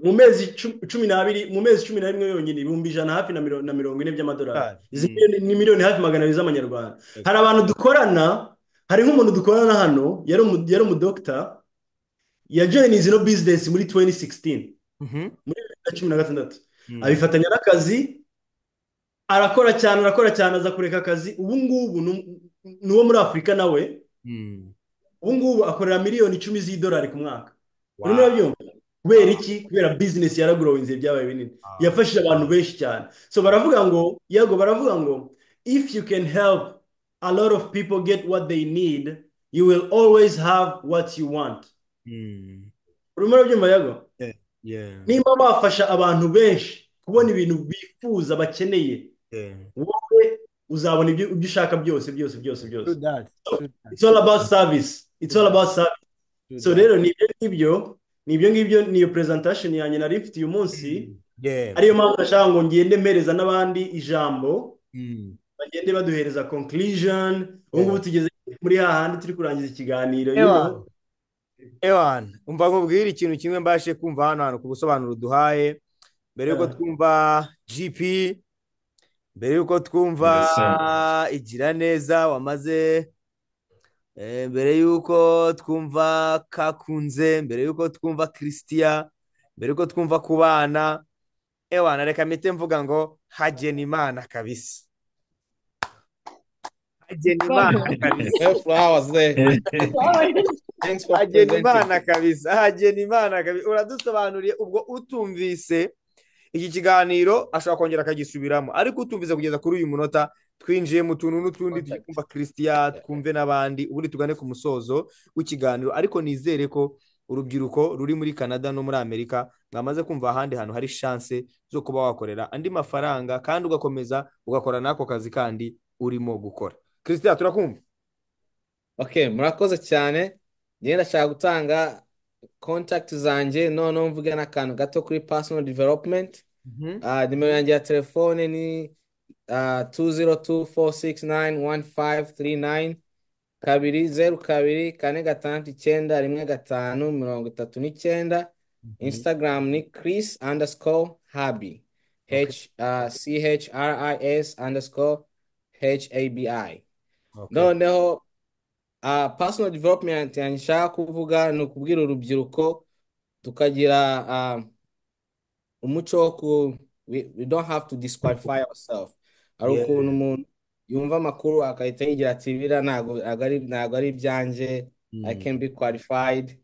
mu mezi cumi n'abiri mu mezi cumi na rimwe yonyine ibihumbi ijana hafi na mirongo ine by'amadolari izi ni miliyoni hafi magana abiri z'amanyarwanda hari abantu dukorana hari nk'umuntu dukorana hano yari umudogita yajoyini izi no bizinesi muri tuweni sigisitini muri bibiri na cumi na gatandatu abifatanya n'akazi arakora cyane arakora cyane aza kureka akazi ubu ngubu ni uwo muri afurika nawe ubu ngubu akorera miliyoni icumi z'idolari ku mwaka urimo urabyumva kubera iki kubera bizinesi yaragorowinze byabaye binini yafashije abantu benshi cyane so baravuga ngo yego baravuga ngo if you can help a lot of people get what they need you will always have what you want urimo urabyumva yego nimba wafasha abantu benshi kubona ibintu bifuza bakeneye wowe uzabona ibyo ushaka byose byose byose byose it's all about service it's all about service so rero ni ibyo ngibyo ni ibyo ngibyo niyo presentation yanjye nari mfite uyu munsi ariyo mpamvu nashaka ngo ngende mpereza n'abandi ijambo bagende baduhereza conclusion ubu ngubu tugeze muri hahandi turi kurangiza ikiganiro ewana umva nkubwire ikintu kimwe mbashe kumva hano hantu ku busobanuro duhaye mbere y'uko twumva gp mbere y'uko twumva igira neza wamaze mbere y'uko twumva kakunze mbere y'uko twumva christian mbere y'uko twumva ku bana ewana reka mite mvuga ngo hagena imana kabisa hagena imana kabisa hagena imana kabisa hagena imana kabisa uradusobanuriye ubwo utumvise iki kiganiro ashobora kongera akagisubiramo ariko utumvise kugeza kuri uyu munota twinjiye mu tuntu n'utundi tujye kumva christian twumve n'abandi ubundi tugane ku musozo w'ikiganiro ariko nizere ko urubyiruko ruri muri canada no muri amerika mwamaze kumva ahandi hantu hari shanse zo kuba wakorera andi mafaranga kandi ugakomeza ugakora n'ako kazi kandi urimo gukora christian turakumva ok murakoze cyane ngenda ndashaka gutanga kontakiti zanjye noneho mvuge n'akantu gato kuri personal development nimero yanjye ya telefone ni tu zero tu foru sigisi nayini wani fayive tiri nayini kabiri zeru kabiri kane gatandatu icyenda rimwe gatanu mirongo itatu n'icyenda instagram ni chris underscore habi chris underscore habi noneho personal development yanjye nshaka kuvuga ni ukubwira urubyiruko tukagira umuco wo ku we don't have to disqualify ourselves hari ukuntu umuntu yumva amakuru agahita yigira ati biriya ntabwo ari ibyanjye i can be qualified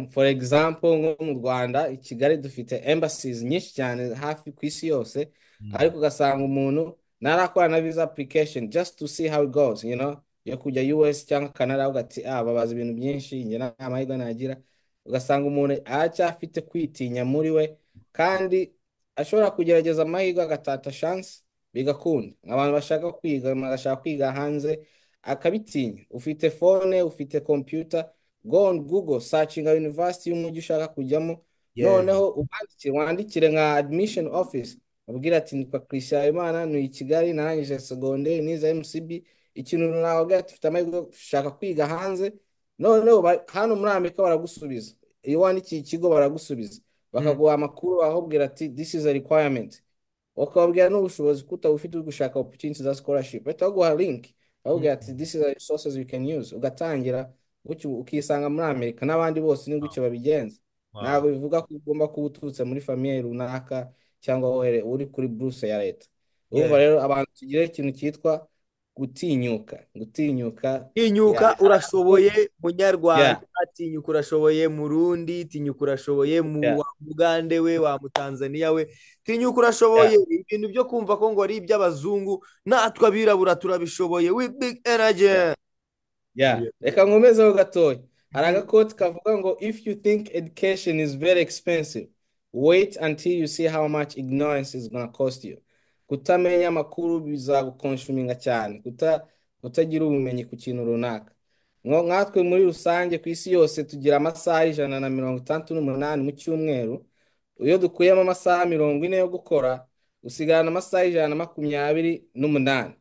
for example nko mu rwanda i kigali dufite embassies nyinshi cyane hafi ku isi yose ariko ugasanga umuntu narakora na visa application just to see how it goes you know yo kujya us cyangwa canada ugati ah babaza ibintu byinshi njye nta amahirwe nagira ugasanga umuntu aracyafite kwitinya muri we kandi ashobora kugerageza amahirwe agatata shansi bigakunda abantu bashaka kwiga bagashaka kwiga hanze akabitinya ufite fone ufite kompiyuta go on google sacinga yunivasiti y'umujyi ushaka kujyamo noneho ubandikire wandikire nka admission office ubwira ati nitwa christian habimana ni i kigali narangije segonderi nize mcb ikintu runaka dufite amahirwe dushaka kwiga hanze noneho hano muri amerika baragusubiza iyo wandikiye ikigo baragusubiza bakaguha amakuru bakubwira ati this is a requirement bakababwira n'ubushobozi kuko ufite uri gushaka opportunity za scholarship bahita baguha link bakubwira ati this is a resources you can use ugatangira ukisanga muri amerika n'abandi bose ni gutyo babigenza ntabwo bivuga ko ugomba kuba uturutse muri famiye runaka cyangwa uri kuri buruse ya leta urumva rero abantu tugira ikintu cyitwa gutinyuka gutinyuka tinyuka urashoboye munyarwanda tinyuka urashoboye murundi tinyuka urashoboye mu mugande we wa mutanzaniya we tinyuka urashoboye ibintu byo kumva ko ngo ari iby'abazungu natwe abirabura turabishoboye big energy reka nkomezeho gatoya hari agakoti kavuga ngo if you think education is very expensive wait until you see how much ignorance is gonna cost you kutamenya amakuru bizagukonsuminga cyane kutagira ubumenyi ku kintu runaka nkatwe muri rusange ku isi yose tugira amasaha ijana na mirongo itandatu n'umunani mu cyumweru iyo dukuyemo amasaha mirongo ine yo gukora usigarana amasaha ijana na makumyabiri n'umunani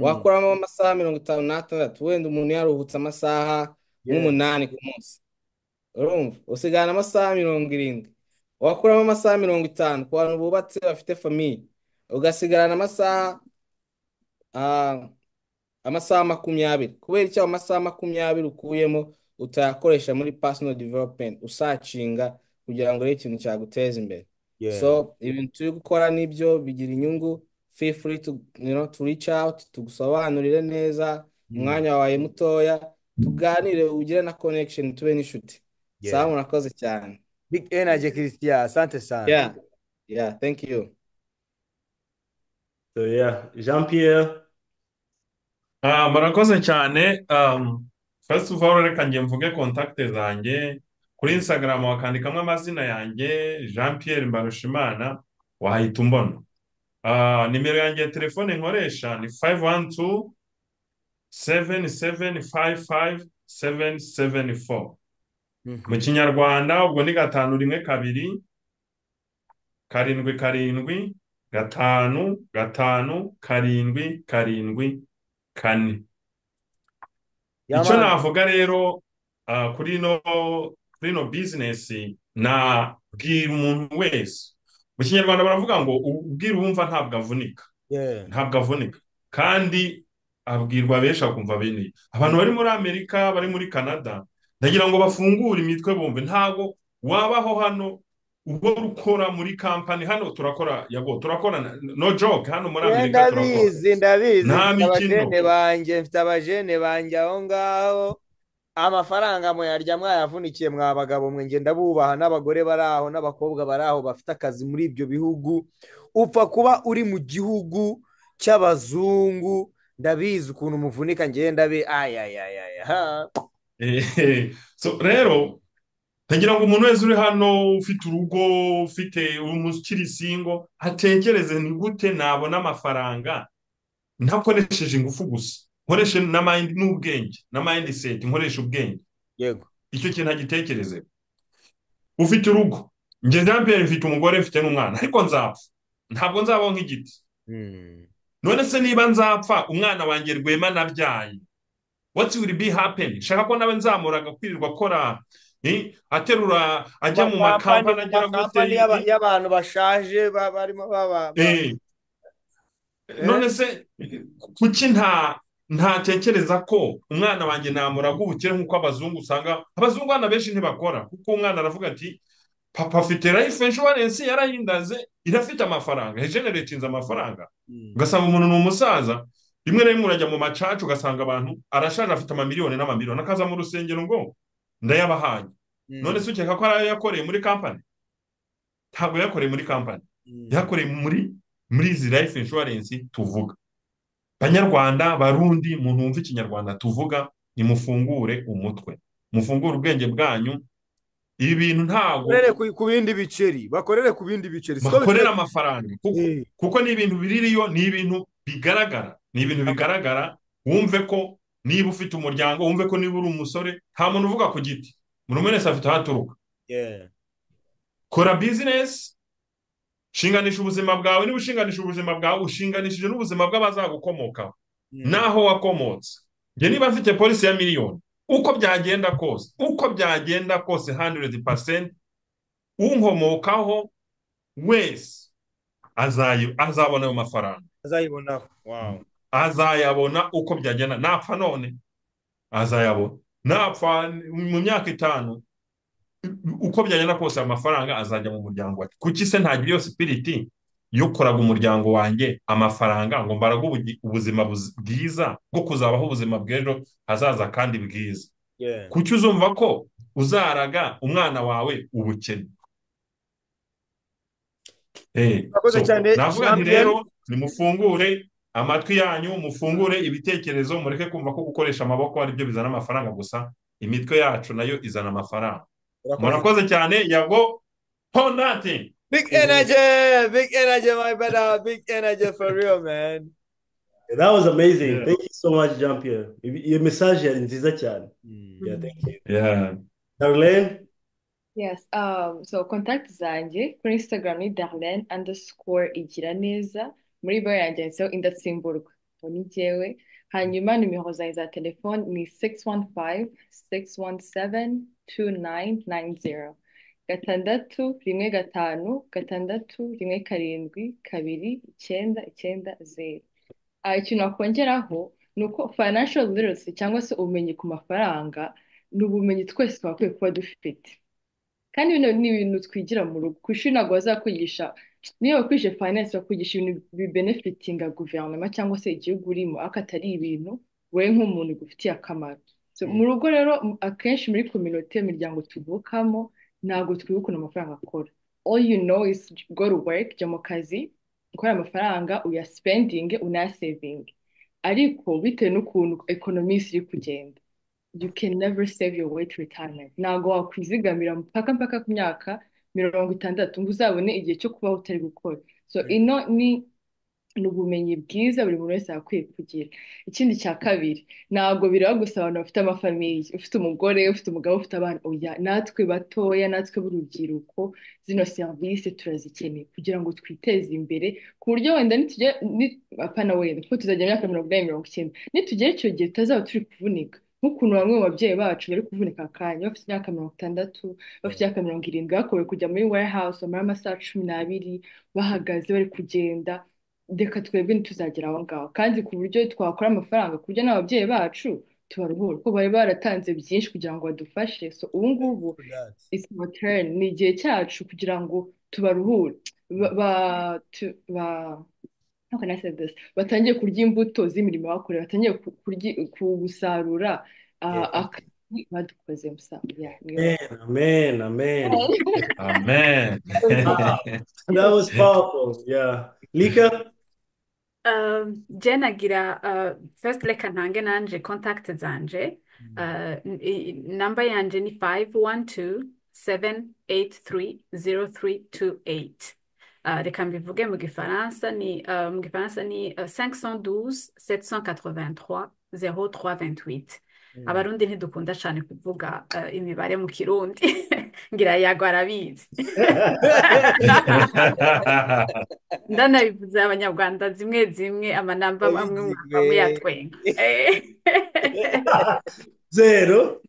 wakuramo amasaha mirongo itanu n'atandatu wenda umuntu yaruhutse amasaha nk'umunani ku munsi urumva usigarana amasaha mirongo irindwi wakuramo amasaha mirongo itanu ku bantu bubatse bafite famiye ugasigarana amasaha amasaha makumyabiri kubera icyo amasaha makumyabiri ukuyemo utayakoresha muri personal development usacinga kugira ngo urebe ikintu cyaguteza imbere so ibintu turi gukora nibyo bigira inyungu feel free to you know to reach out tugusobanurire neza umwanya wawe mutoya tuganire ugire na connection tube n'inshuti sawa murakoze cyane big energy christian asante sana yeah yeah thank you So yeah, Jean Pierre. Ah, murakoze cyane. Um, first of all reka nge mvuge contact zanjye kuri Instagram wakandikamo amazina yanjye Jean Pierre Mbarushimana wahita umbona. Ah, nimero yanjye ya telefone nkoresha ni 512 7755 774 mu kinyarwanda ubwo ni gatanu rimwe kabiri karindwi karindwi gatanu gatanu karindwi karindwi kane icyo navuga rero kuri ino kuri ino bizinesi nabwira umuntu wese mu kinyarwanda baravuga ngo ubwira uwumva ntabwo avunika ntabwo avunika kandi abwirwa benshi akumva bene abantu bari muri amerika bari muri canada ndagira ngo bafungure imitwe bumve ntabwo wabaho hano ubwo ukora muri kampani hano turakora yago turakora no joke hano muri amerika turakora ndabizi ndabizi abajene banjye mfite abajene banjye aho ngaho amafaranga muyarya mwayavunikiye mwa bagabo mwe ngenda bubaha n'abagore bari aho n'abakobwa bari aho bafite akazi muri ibyo bihugu upfa kuba uri mu gihugu cy'abazungu ndabizi ukuntu muvunika ngenda be ayayayaya so rero ntagira ngo umuntu wese uri hano ufite urugo ufite ukiri singo atekereze ni gute nabona amafaranga ntakoresheje ingufu gusa nkoreshe n'ubwenge na mayindi seti nkoresha ubwenge yego icyo kintu agitekereze ufite urugo njye njye mfite umugore mfite n'umwana ariko nzapfa ntabwo nzabaho nk'igiti none se niba nzapfa umwana wanjye rwema nabyaye watsi wiri bi hapeni shaka ko nawe nzamuraga kwirirwa akora aterura ajya mu makampani agera gute y'abantu bashaje barimo baba none se kuki nta ntatekereza ko umwana wanjye namuraga ubukire nk'uko abazungu usanga abazungu abana benshi ntibakora kuko umwana aravuga ati papa afite life insurance yarahindaze irafite amafaranga hejenere icinze amafaranga ugasanga umuntu ni umusaza rimwe na rimwe urajya mu macaca ugasanga abantu arashaje afite amamiliyoni n'amamiliyoni akaza mu rusengero ngo ndayabahaye none se ukeka ko ariyo yakoreye muri kampani ntabwo yakoreye muri kampani yakoreye muri muri izi life insurance tuvuga banyarwanda barundi muntu wumva ikinyarwanda tuvuga nimufungure umutwe mufungure ubwenge bwanyu ibi bintu ntabwo bakorere ku bindi biceri bakorere ku bindi biceri bakorere amafaranga kuko ni ibintu biririyo ni ibintu bigaragara ni ibintu bigaragara wumve ko niba ufite umuryango wumve ko niba uri umusore nta muntu uvuga ku giti buri umwe wese afite aho aturuka kora bizinesi shinganisha ubuzima bwawe niba ushinganisha ubuzima bwawe ushinganishije n'ubuzima bw'abazagukomokaho n'aho wakomotse njye niba mfite polisi ya miliyoni uko byagenda kose uko byagenda kose handiredi pasenti unkomokaho wese azabona ayo mafaranga azayibonaho wawu azayabona uko byagenda napfa none azayabona napfa mu myaka itanu uko byagenda kose amafaranga azajya mu muryango wacu kuki se ntagira iyo sipiriti yo koraga umuryango wanjye amafaranga ngo mbaraga ubuzima bwiza bwo kuzabaho ubuzima bw'ejo hazaza kandi bwiza kuki uzumva ko uzaraga umwana wawe ubukene navuga nti rero nimufungure amatwi yanyu mufungure ibitekerezo mureke kumva ko gukoresha amaboko ari byo bizana amafaranga gusa imitwe yacu nayo izana amafaranga murakoze cyane yago ponate Big energy, big energy, my brother, big energy for real, man. That was amazing. Yeah. Thank you so much, Jean Pierre. Your message is nziza cyane. Yeah, thank you. Yeah. Darlene? Yes, um, so contact zanjye kuri Instagram ni Darlene underscore igira neza muri bio yanjye handitseho indatsimburwa ngo ni jyewe hanyuma nimero zanjye za telefone ni 615 617 2990 gatandatu rimwe gatanu gatandatu rimwe karindwi kabiri icyenda icyenda zeru ikintu wakongeraho ni uko financial literacy cyangwa se ubumenyi ku mafaranga ni ubumenyi twese twakwiye kuba dufite kandi bino ni ibintu twigira mu rugo ku ishuri ntabwo bazakwigisha niba wakwije finance bakwigisha ibintu bibenefitinga guverinoma cyangwa se igihugu urimo ariko atari ibintu wowe nk'umuntu bigufitiye akamaro mu rugo rero akenshi muri kominote imiryango tuvukamo ntabwo twibukana amafaranga akora all you know is go to work jya mu kazi ukora amafaranga uyasipendinge unayasevinge ariko bitewe n'ukuntu ekonomisi iri kugenda you can never save your way to retirement ntabwo wakwizigamira mpaka mpaka ku myaka mirongo itandatu ngo uzabone igihe cyo kubaho utari gukora so ino ni ni ubumenyi bwiza buri muntu wese akwiye kugira ikindi cya kabiri ntabwo bireba gusa abantu bafite amafamili ufite umugore ufite umugabo ufite abana oya natwe batoya natwe b'urubyiruko zino serivisi turazikeneye kugira ngo twiteze imbere ku buryo wenda nitugera apana wenda kuko tuzagera imyaka mirongo inani mirongo icyenda nitugera icyo gihe tutazaba turi kuvunika nk'ukuntu bamwe mu babyeyi bacu bari kuvunika akanya bafite imyaka mirongo itandatu bafite imyaka mirongo irindwi bakorewe kujya muri warehouse bamara amasaha cumi n'abiri bahagaze bari kugenda reka twebwe ntituzagera aho ngaho kandi ku buryo twakora amafaranga ku buryo n'ababyeyi bacu tubaruhura kuko bari baratanze byinshi kugira ngo badufashe so ubu ngubu ni igihe cyacu kugira ngo tubaruhure batangiye kurya imbuto z'imirimo bakoreye batangiye gusarura akazi badukoze amen amen amen that was powerful yeah lika jena agira first reka ntange nanje contact zanje namba yanje ni 5127830328 reka mbivuge mu gifaransa ni mu gifaransa ni 512 783 0328 abarundi ntidukunda cyane kuvuga imibare mu kirundi ngira yago arabizi ndanabivuze abanyarwanda zimwe zimwe amanamba amwe amwe yatwenga zero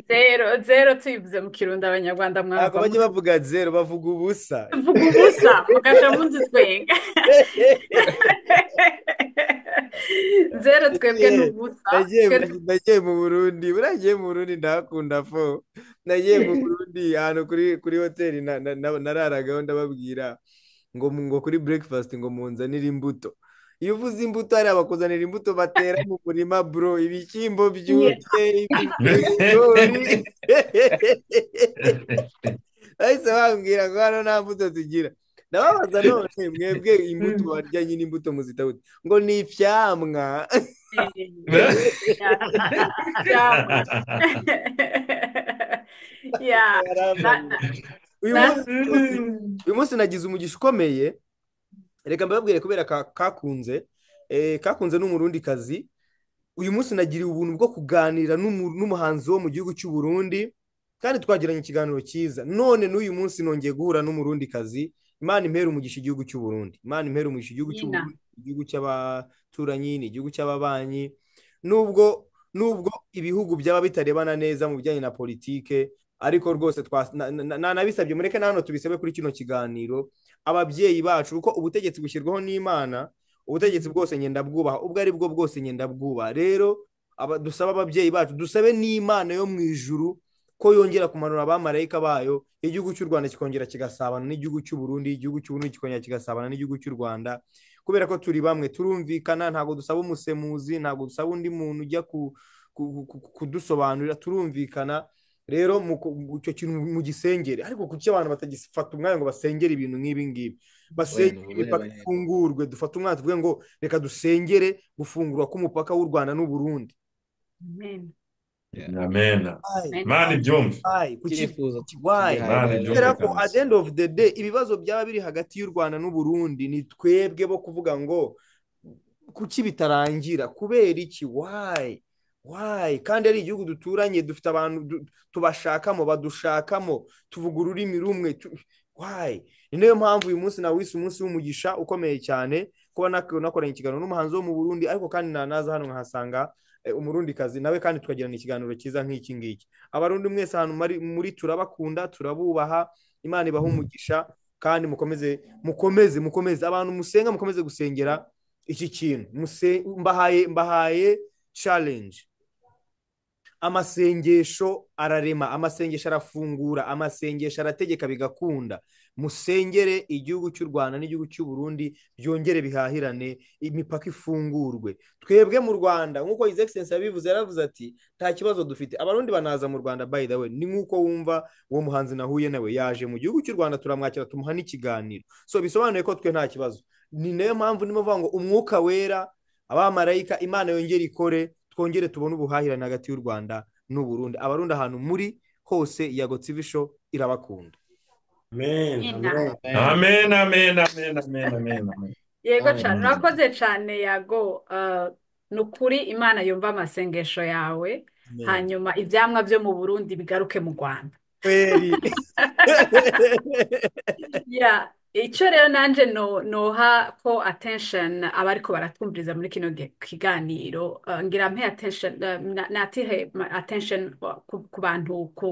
zero zero tuyivuze mu kirundi abanyarwanda mwaka bajya bavuga zero bavuga ubusa mvuga ubusa mugaca mundi twenga zero twebwe ni ubusa nagiye mu burundi buriya mu burundi ndahakunda fo nagiye mu burundi ahantu kuri hoteli nararagaho ndababwira ngo ngo kuri breakfast ngo munzanire imbuto iyo uvuze imbuto hari abakuzanira imbuto batera mu murima bro ibishyimbo byumye ibigori bahise bambwira ngo hano nta mbuto tugira ndababaza none mwebwe imbuto barya nyine imbuto muzitabuze ngo ni ibyamwa uyu munsi nagize umugisha ukomeye reka mbabwire kubera kakunze kakunze n'umurundi kazi uyu munsi nagiriye ubuntu bwo kuganira n'umuhanzi wo mu gihugu cy'u Burundi kandi twagiranye ikiganiro cyiza none n'uyu munsi nongeye guhura n'umurundi kazi imana impera umugisha igihugu cy'u Burundi imana impera umugisha igihugu cy'u Burundi igihugu cy'abaturanyi ni igihugu cy'ababanyi nubwo nubwo ibihugu byaba bitarebana neza mu bijyanye na politike ariko rwose nanabisabye mureke na hano tubisabe kuri kino kiganiro ababyeyi bacu kuko ubutegetsi bushyirwaho n'imana ubutegetsi bwose ngenda bwubaha ubwo ari bwo bwose ngenda bwubaha rero dusabe ababyeyi bacu dusabe n'imana yo mu ijuru ko yongera kumanura abamarayika bayo igihugu cy'u rwanda kikongera kigasabana n'igihugu cy'u burundi igihugu cy'u burundi kikongera kigasabana n'igihugu cy'u rwanda kubera ko turi bamwe turumvikana ntabwo dusaba umusemuzi ntabwo dusaba undi muntu ujya kudusobanurira turumvikana rero icyo kintu mu gisengere ariko kuki abantu batagifata umwanya ngo basengere ibintu nk'ibi ngibi basengere imipaka ifungurwe dufate umwanya tuvuge ngo reka dusengere gufungurwa k'umupaka w'u rwanda n'uburundi amena mani byumve kubera ko at the end of the day ibibazo byaba biri hagati y'u rwanda n'u Burundi ni twebwe bo kuvuga ngo kuki bitarangira kubera iki wayi wayi kandi ari igihugu duturanye dufite abantu tubashakamo badushakamo tuvuga ururimi rumwe wayi ni nayo mpamvu uyu munsi nawe wise umunsi w'umugisha ukomeye cyane kuba nakoranye ikiganiro n'umuhanzi wo mu burundi ariko kandi nanaza hano nkahasanga umurundikazi nawe kandi tukagirana ikiganiro cyiza nk'iki ngiki abarundi mwese ahantu muri turabakunda turabubaha imana ibaha umugisha kandi mukomeze mukomeze mukomeze abantu musenga mukomeze gusengera iki kintu mbahaye mbahaye challenge amasengesho ararema amasengesho arafungura amasengesho arategeka bigakunda musengere igihugu cy'u rwanda n'igihugu cy'u Burundi byongere bihahirane imipaka ifungurwe twebwe mu rwanda nk'uko izi egisensi yabivuze yaravuze ati nta kibazo dufite abarundi banaza mu rwanda by the way ni nk'uko wumva uwo muhanzi nahuye nawe yaje mu gihugu cy'u rwanda turamwakira tumuha n'ikiganiro so bisobanuye ko twe nta kibazo ni nayo mpamvu niba uvuga ngo umwuka wera abamarayika imana yongere ikore twongere tubone ubuhahirane hagati y'u rwanda n'u Burundi abarundi ahantu muri hose yago tivisho irabakunda amen amen amen amen amen yego cyane urakoze cyane yago ni ukuri imana yumva amasengesho yawe hanyuma ibyamwa byo mu burundi bigaruke mu rwanda icyo rero nanjye noha ko atensheni aba ariko baratwumviriza muri kino kiganiro ngira mpe atensheni natihe atensheni ku bantu ku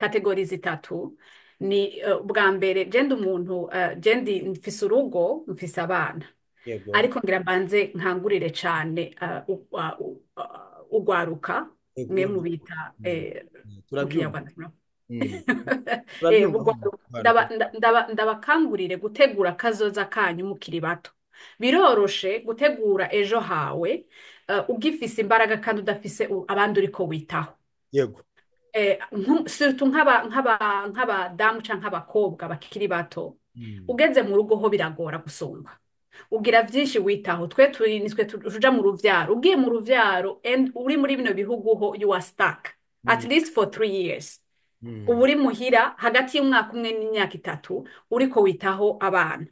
kategori zitatu ni bwa mbere genda umuntu genda mfise urugo mfise abana ariko ngira mbanze nkangurire cyane ugwaruka mwe mubita ndabakangurire gutegura akazoza kanyu mukiri bato biroroshe gutegura ejo hawe ugifise imbaraga kandi udafise abandi uriko witaho yego sirutu nk'abadamu cyangwa nk'abakobwa bakiri bato ugeze mu rugo ho biragora gusumba ugira byinshi witaho twe twe tuja mu rubyaro ugiye mu rubyaro uri muri bino bihugu ho you are stuck at least for three years uba uri muhira hagati y'umwaka umwe n'imyaka itatu uriko witaho abana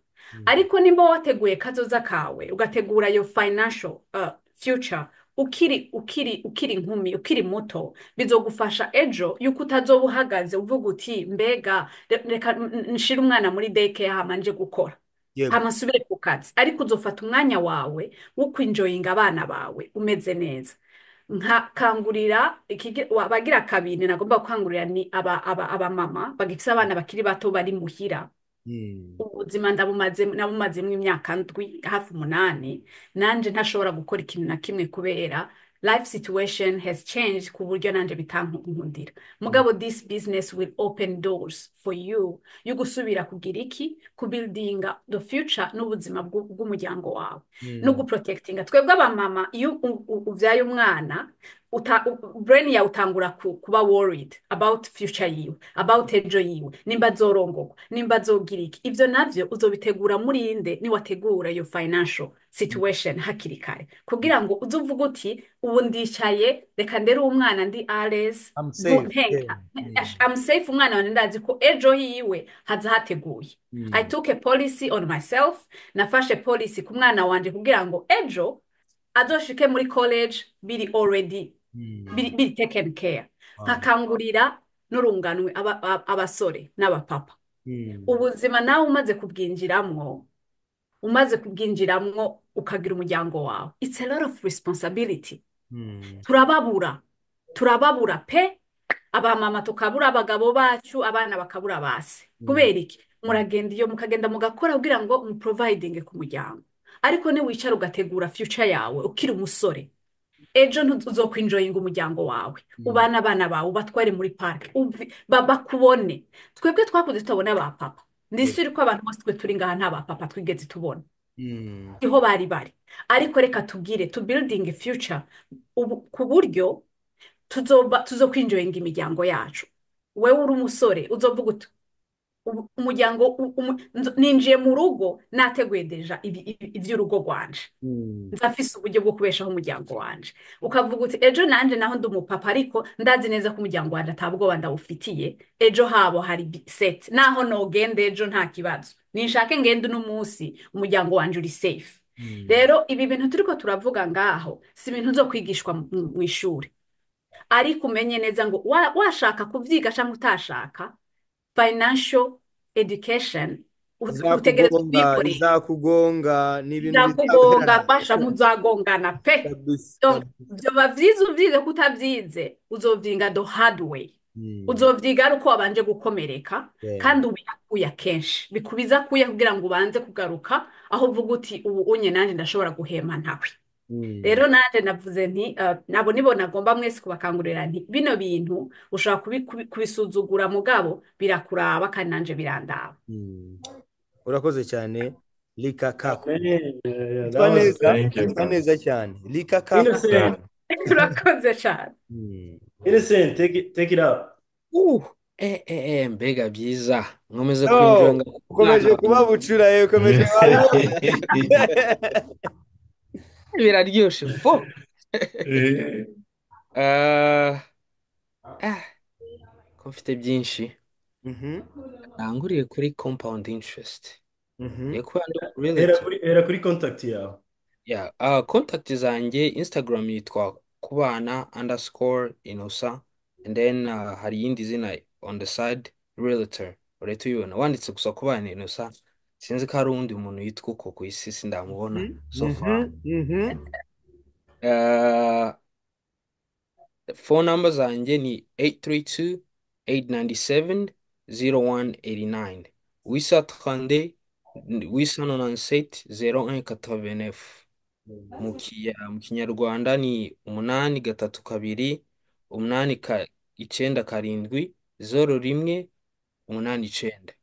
ariko nimba wateguye kazoza kawe ugategura yo financial future ukiri ukiri ukiri inkumi ukiri muto bizogufasha ejo yuko utazoba uhagaze uvuga uti mbega reka nshire umwana muri deke hama nje gukora hama nsubire ku kazi ariko uzofata umwanya wawe wo kwinjoyinga abana bawe umeze neza nkakangurira abagira kabiri nagomba gukangurira ni abamama bagifite abana bakiri bato bari muhira ubuzima ndabumazemo imyaka ndwi hafi umunani nanjye ntashobora gukora ikintu na kimwe kubera life situation has changed ku buryo nanjye bitankundira mugabo this business will open doors for you yo gusubira kugira iki ku buildinga the future n'ubuzima bw'umuryango wawe no guprotectinga twebwe abamama iyo ubyaye umwana brain yawe utangura kuba worried about future yiwe about ejo yiwe nimba zorongorwa nimba zogira iki ibyo nabyo uzobitegura muri nde niwategura iyo financial situation hakiri kare kugira ngo uze uvuge uti ubu ndicaye reka ndere umwana ndi ares am safe umwana wanjye ndazi ko ejo yiwe haza hateguye i took a policy on myself nafashe policy ku mwana wanjye kugira ngo ejo azoshike muri college biri already biri taken care nkakangurira n'urunganwe abasore n'abapapa ubuzima nawe umaze kubwinjiramo umaze kubwinjiramo ukagira umuryango wawe it's a lot of responsibility turababura turababura pe abamama tukabura abagabo bacu abana bakabura base kubera iki muragenda iyo mukagenda mugakora kugira ngo muprovidinge ku muryango ariko niwicara ugategura future yawe ukiri umusore ejo ntuzokwinjoyinga umuryango wawe ubana abana bawe ubatware muri parike bakubone twebwe twakunze tutabona ba papa ndisure ko abantu bose twe turi ngaha nta ba papa twigeze tubona niho bari bari ariko reka tubwire tu building future ku buryo tuzokwinjoyinga imiryango yacu wowe uri umusore uzovuga umuryango ninjiye mu rugo nateguye deja iby'urugo rwanje nzafise uburyo bwo kubeshaho umuryango wanje ukavuga uti ejo nanjye naho ndi umupapa ariko ndazi neza ko umuryango wanjye atabwoba ndawufitiye ejo habo hari seti naho nogende ejo nta kibazo ninshake ngende uno munsi umuryango wanjye uri sefu rero ibi bintu turi ko turavuga ngaho si ibintu zo kwigishwa mu ishuri ariko umenye neza ngo washaka kubyiga cyangwa utashaka financial education utegereza ubyikoreye izakugonga ni ibintu bizakugonga kwasha muzagongana pe byoba byiza ubyize ko utabyize uzovyiga do hard way uzovyiga ari uko wabanje gukomereka kandi ubiyakuya kenshi bikubiza kuya kugira ngo ubanze kugaruka aho uvuga uti ubu unye nanjye ndashobora guhema ntawe rero nanjye navuze nti nabo nibo nagomba mwese kubakangurira nti bino bintu ushobora kubisuzugura mugabo birakuraba kandi nanjye birandaba urakoze cyane rika kaku witwa neza cyane rika kaku urakoze cyane inesenti tekira mbega byiza nkomeze kwinjira ukomeje kuba bucura ukomeje kuba biraryoshye bo ko mfite byinshi nanguriye kuri compound interest hera kuri contact yawe ya contact zanjye instagram yitwa kubana underscore inosa and then hari iyindi zina on the side realtor urahita uyibona wanditse gusa kubana inosa sinzi ko hari uwundi muntu yitwa uko ku isi sindamubona so far phone number zanjye ni 832-897-0189 wisa trande wisa nonansete zero un katabinef mu kinyarwanda ni umunani gatatu kabiri umunani icyenda karindwi zero rimwe umunani icyenda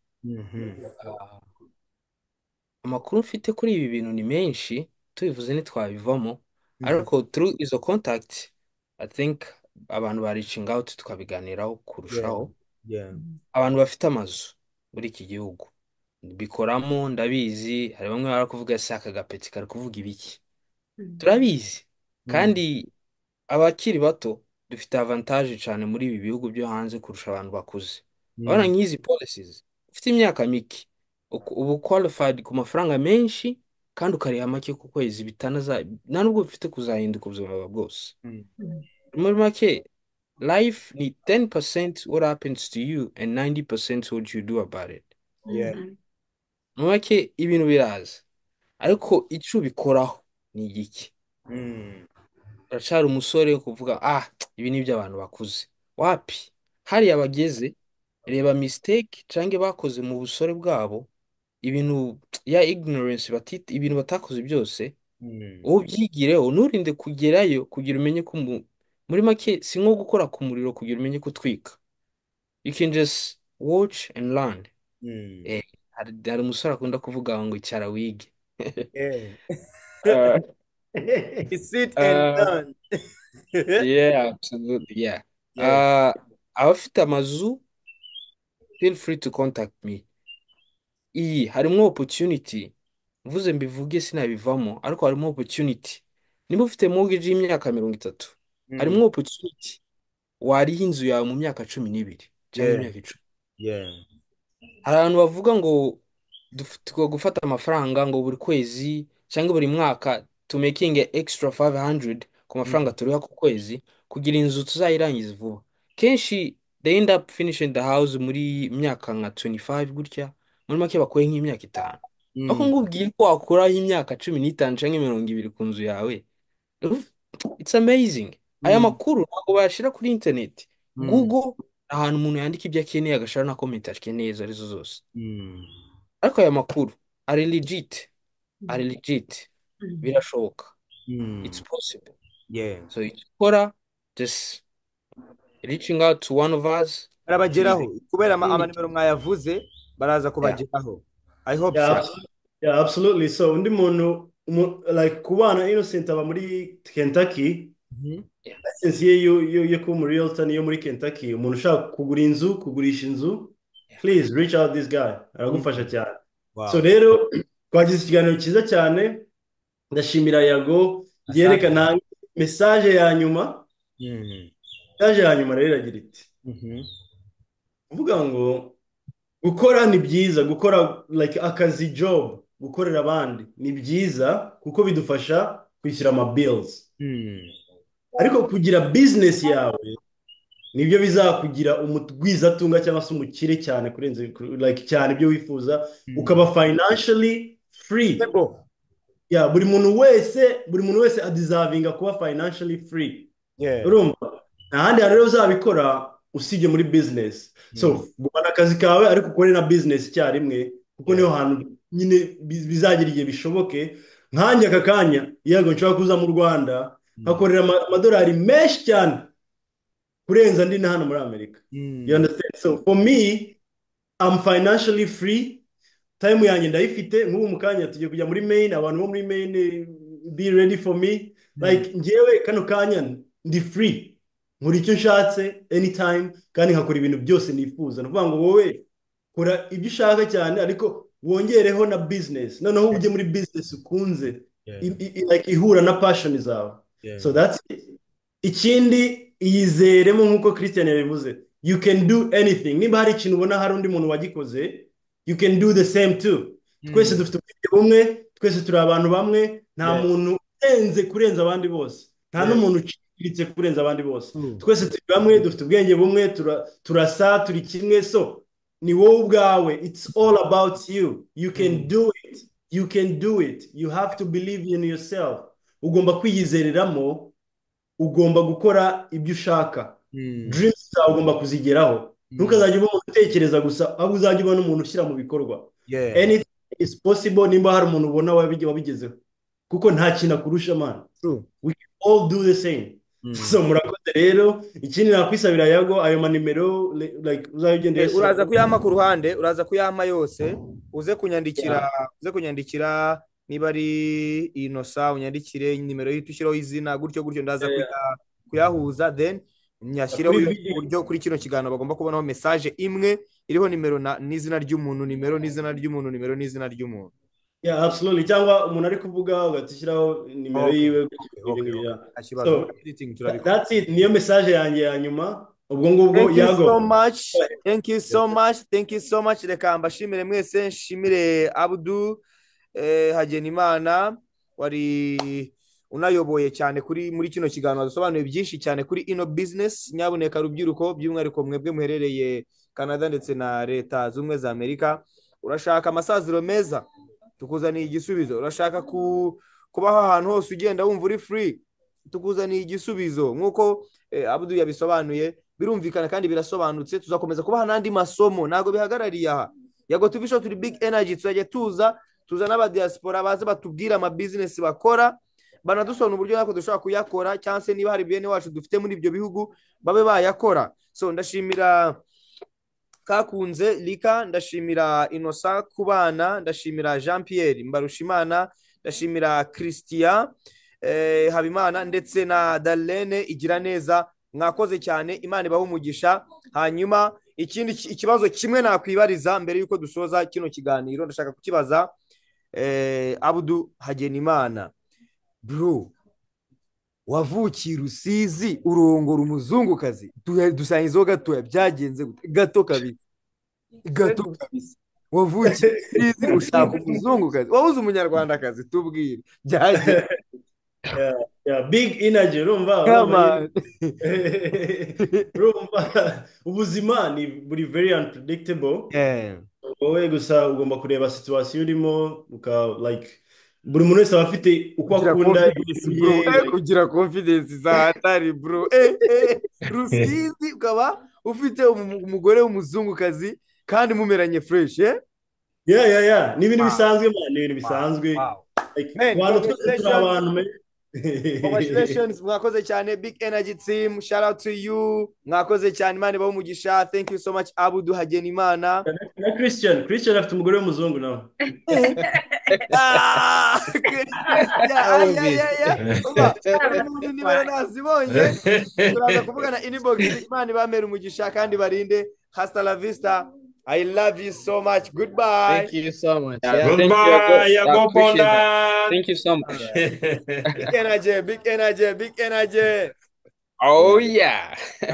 amakuru mfite kuri ibi bintu ni menshi tubivuze ntitwabivamo ariko turu izo contact i think abantu ba reaching out twabiganiraho kurushaho abantu bafite amazu muri iki gihugu bikoramo ndabizi hari bamwe bari kuvuga si akagapeti kari kuvuga ibiki turabizi kandi abakiri bato dufite avantage cyane muri ibi bihugu byo hanze kurusha abantu bakuze urabona nk'izi policies ufite imyaka mike ubu qualified ku mafaranga menshi kandi ukariha make ku kwezi bitanaza nta nubwo bifite kuzahinduka ubuzima bwawe bwose muri make life ni 10% what happens to you and 90% what you do about it muri make ibintu biraza ariko icyo ubikoraho ni igiki uracari umusore kuvuga ah ibi ni iby'abantu bakuze wapi hariya bageze reba mistake cyangwa bakoze mu busore bwabo ibintu ya ignorance batita ibintu batakoze byose wowe ubyigireho nturinde kugerayo kugira umenye ko muri make si nko gukora ku muriro kugira umenye kutwika you can just watch and learn hari umusore akunda kuvuga ngo icyara wige sit and learn yeah absolutely yeah abafite amazu feel free to contact me iyi harimo opportunity mvuze mbivuge sinabivamo ariko harimo opportunity niba ufite mortgage y'imyaka mirongo itatu harimo opportunity wariha inzu yawe mu myaka cumi n'ibiri cyangwa imyaka icumi hari abantu bavuga ngo tugomba gufata amafaranga ngo buri kwezi cyangwa buri mwaka to making extra 500 ku mafaranga turiha ku kwezi kugira inzu tuzayirangiza vuba kenshi they end up finishing the house muri myaka nka 25 gutya muri make bakuye nk'imyaka itanu ariko ngubwiye ko wakuraho imyaka cumi n'itanu cyangwa mirongo ibiri ku nzu yawe it's amazing aya makuru ntabwo bayashyira kuri internet google ni ahantu umuntu yandika ibyo akeneye agashyira na komenti akeneye izo arizo zose ariko aya makuru ari legit ari legit birashoboka it's possible so icyo ukora just reaching out to one of us barabageraho kubera amanimero mwayavuze baraza kubageraho i hope yeah, so yeah absolutely so undi muntu like kubana innocent aba muri kentucky license ye yo kuba muri realtor niyo muri kentucky umuntu ushaka kugura inzu kugurisha inzu please reach out this guy aragufasha cyane so rero twagize ikiganiro cyiza cyane ndashimira yago yerekana mesaje ya nyuma mesaje ya nyuma rero iragira iti kuvuga ngo gukora ni byiza gukora like akazi job gukorera abandi ni byiza kuko bidufasha kwishyura amabirizi ariko kugira bizinesi yawe nibyo bizakugira umugwizatunga cyangwa se umukire cyane kurenza cyane ibyo wifuza ukaba financially free buri muntu wese buri muntu wese adizavinga kuba financially free urumva nta handi hantu rero uzabikora usibye muri bizinesi so gumana akazi kawe ariko ukore na bizinesi icyarimwe kuko niho hantu nyine bizagira igihe bishoboke nkanjye aka kanya yego nshobora kuza mu rwanda hakorera amadolari menshi cyane kurenza andi na hano muri amerika you understand so for me i'm financially free time yanjye ndayifite nk'ubu mu kanya tugiye kujya muri maine abantu bo muri maine be ready for me like ngewe kano kanya ndi free nkora icyo nshatse anytime kandi nkakora ibintu byose nifuza ni ukuvuga ngo wowe kora ibyo ushaka cyane ariko wongereho na business noneho ujye muri business ukunze ihura na passion zawe so that's it ikindi iyizeremo nk'uko christian yabivuze you can do anything niba hari ikintu ubona hari undi muntu wagikoze you can do the same too twese dufite ubwenge bumwe twese turi abantu bamwe nta muntu urenze kurenza abandi bose nta n'umuntu uciriritse kurenza abandi bose twese turi bamwe dufite ubwenge bumwe turasa turi kimwe so ni wowe ubwawe it's all about you you can do it you can do it you have to believe in yourself ugomba kwiyizereramo ugomba gukora ibyo ushaka dreams zawe ugomba kuzigeraho ntukazajya uba umuntu utekereza gusa ahubwo uzajya uba n'umuntu ushyira mu bikorwa anything is possible nimba hari umuntu ubona wabigezeho kuko nta kintu akurusha amana we can all do the same so murakoze rero ikindi nakwisabira yago ayo manimero like uzajya ugenda uyashyira uraza kuyama ku ruhande uraza kuyama yose uze kunyandikira uze kunyandikira niba ari inosa unyandikire nimero y'ihita ushyiraho izina gutyo gutyo ndaza kuyahuza then nyashyireho uburyo kuri kino kiganiro bagomba kubonaho mesaje imwe iriho nimero n'izina ry'umuntu nimero n'izina ry'umuntu nimero n'izina ry'umuntu ya absolutely cyangwa umuntu ari kuvuga ugahita ushyiraho nimero yiwe that's it niyo mesaje yanjye ya nyuma ubwo ngubwo yago thank you so much thank you so much reka mbashimire mwese nshimire abudu hagenimana wari unayoboye cyane kuri muri kino kiganiro dusobanuye byinshi cyane kuri ino bizinesi nyabuneka rubyiruko by'umwihariko mwebwe muherereye canada ndetse na leta zunze ubumwe za amerika urashaka amasaziro meza tukuzaniye igisubizo urashaka kubaho ahantu hose ugenda wumva uri furi tukuzaniye igisubizo nk'uko abudu yabisobanuye birumvikana kandi birasobanutse tuzakomeza kubaha n'andi masomo ntabwo bihagarariye aha yago tubisho turi big energy tuzajya tuza tuza n'abadiyasipora baze batubwire amabizinesi bakora banadusona uburyo natwe dushobora kuyakora cyangwa se niba hari bene wacu dufite muri ibyo bihugu babe bayakora so ndashimira kakunze rika ndashimira inosa ku bana ndashimira jean Pierre mbarushimana ndashimira christian habimana ndetse na darlene igira neza mwakoze cyane imana ibaha umugisha hanyuma ikindi ikibazo kimwe nakwibariza mbere y'uko dusoza kino kiganiro ndashaka kukibaza abudu hagenimana bro wavukiye rusizi urongora umuzungukazi dusangizeho gatoya byagenze gato kabisa gato kabisa wavukiye rusizi ushaka umuzungukazi wabuze umunyarwandakazi tubwire byagenze big inaji urumva ubuzima ni buri very unpredictable wowe gusa ugomba kureba situwasiyo urimo like buri muntu wese aba afite uko akunda kugira confidence za hatari bro rusizi ukaba ufite umugore w'umuzungukazi kandi mumeranye fresh ya ya ya ni ibintu bisanzwe ni ibintu bisanzwe abantu twese turi abantu congratulations mwakoze cyane big energy team shout out to you mwakoze cyane imana ibaho umugisha thank you so much abudu hagenimana na christian christian afite umugore w'umuzungu nawe nimero nazibonye turaza kuvugana inbox imana ibamere umugisha kandi barinde hasta la vista I love you so much. Goodbye. Thank you so much. Yeah, Yeah. goodbye, you. I go- I Yago appreciate Bondan. Thank you so much. Big energy, big energy, big energy. Oh, yeah.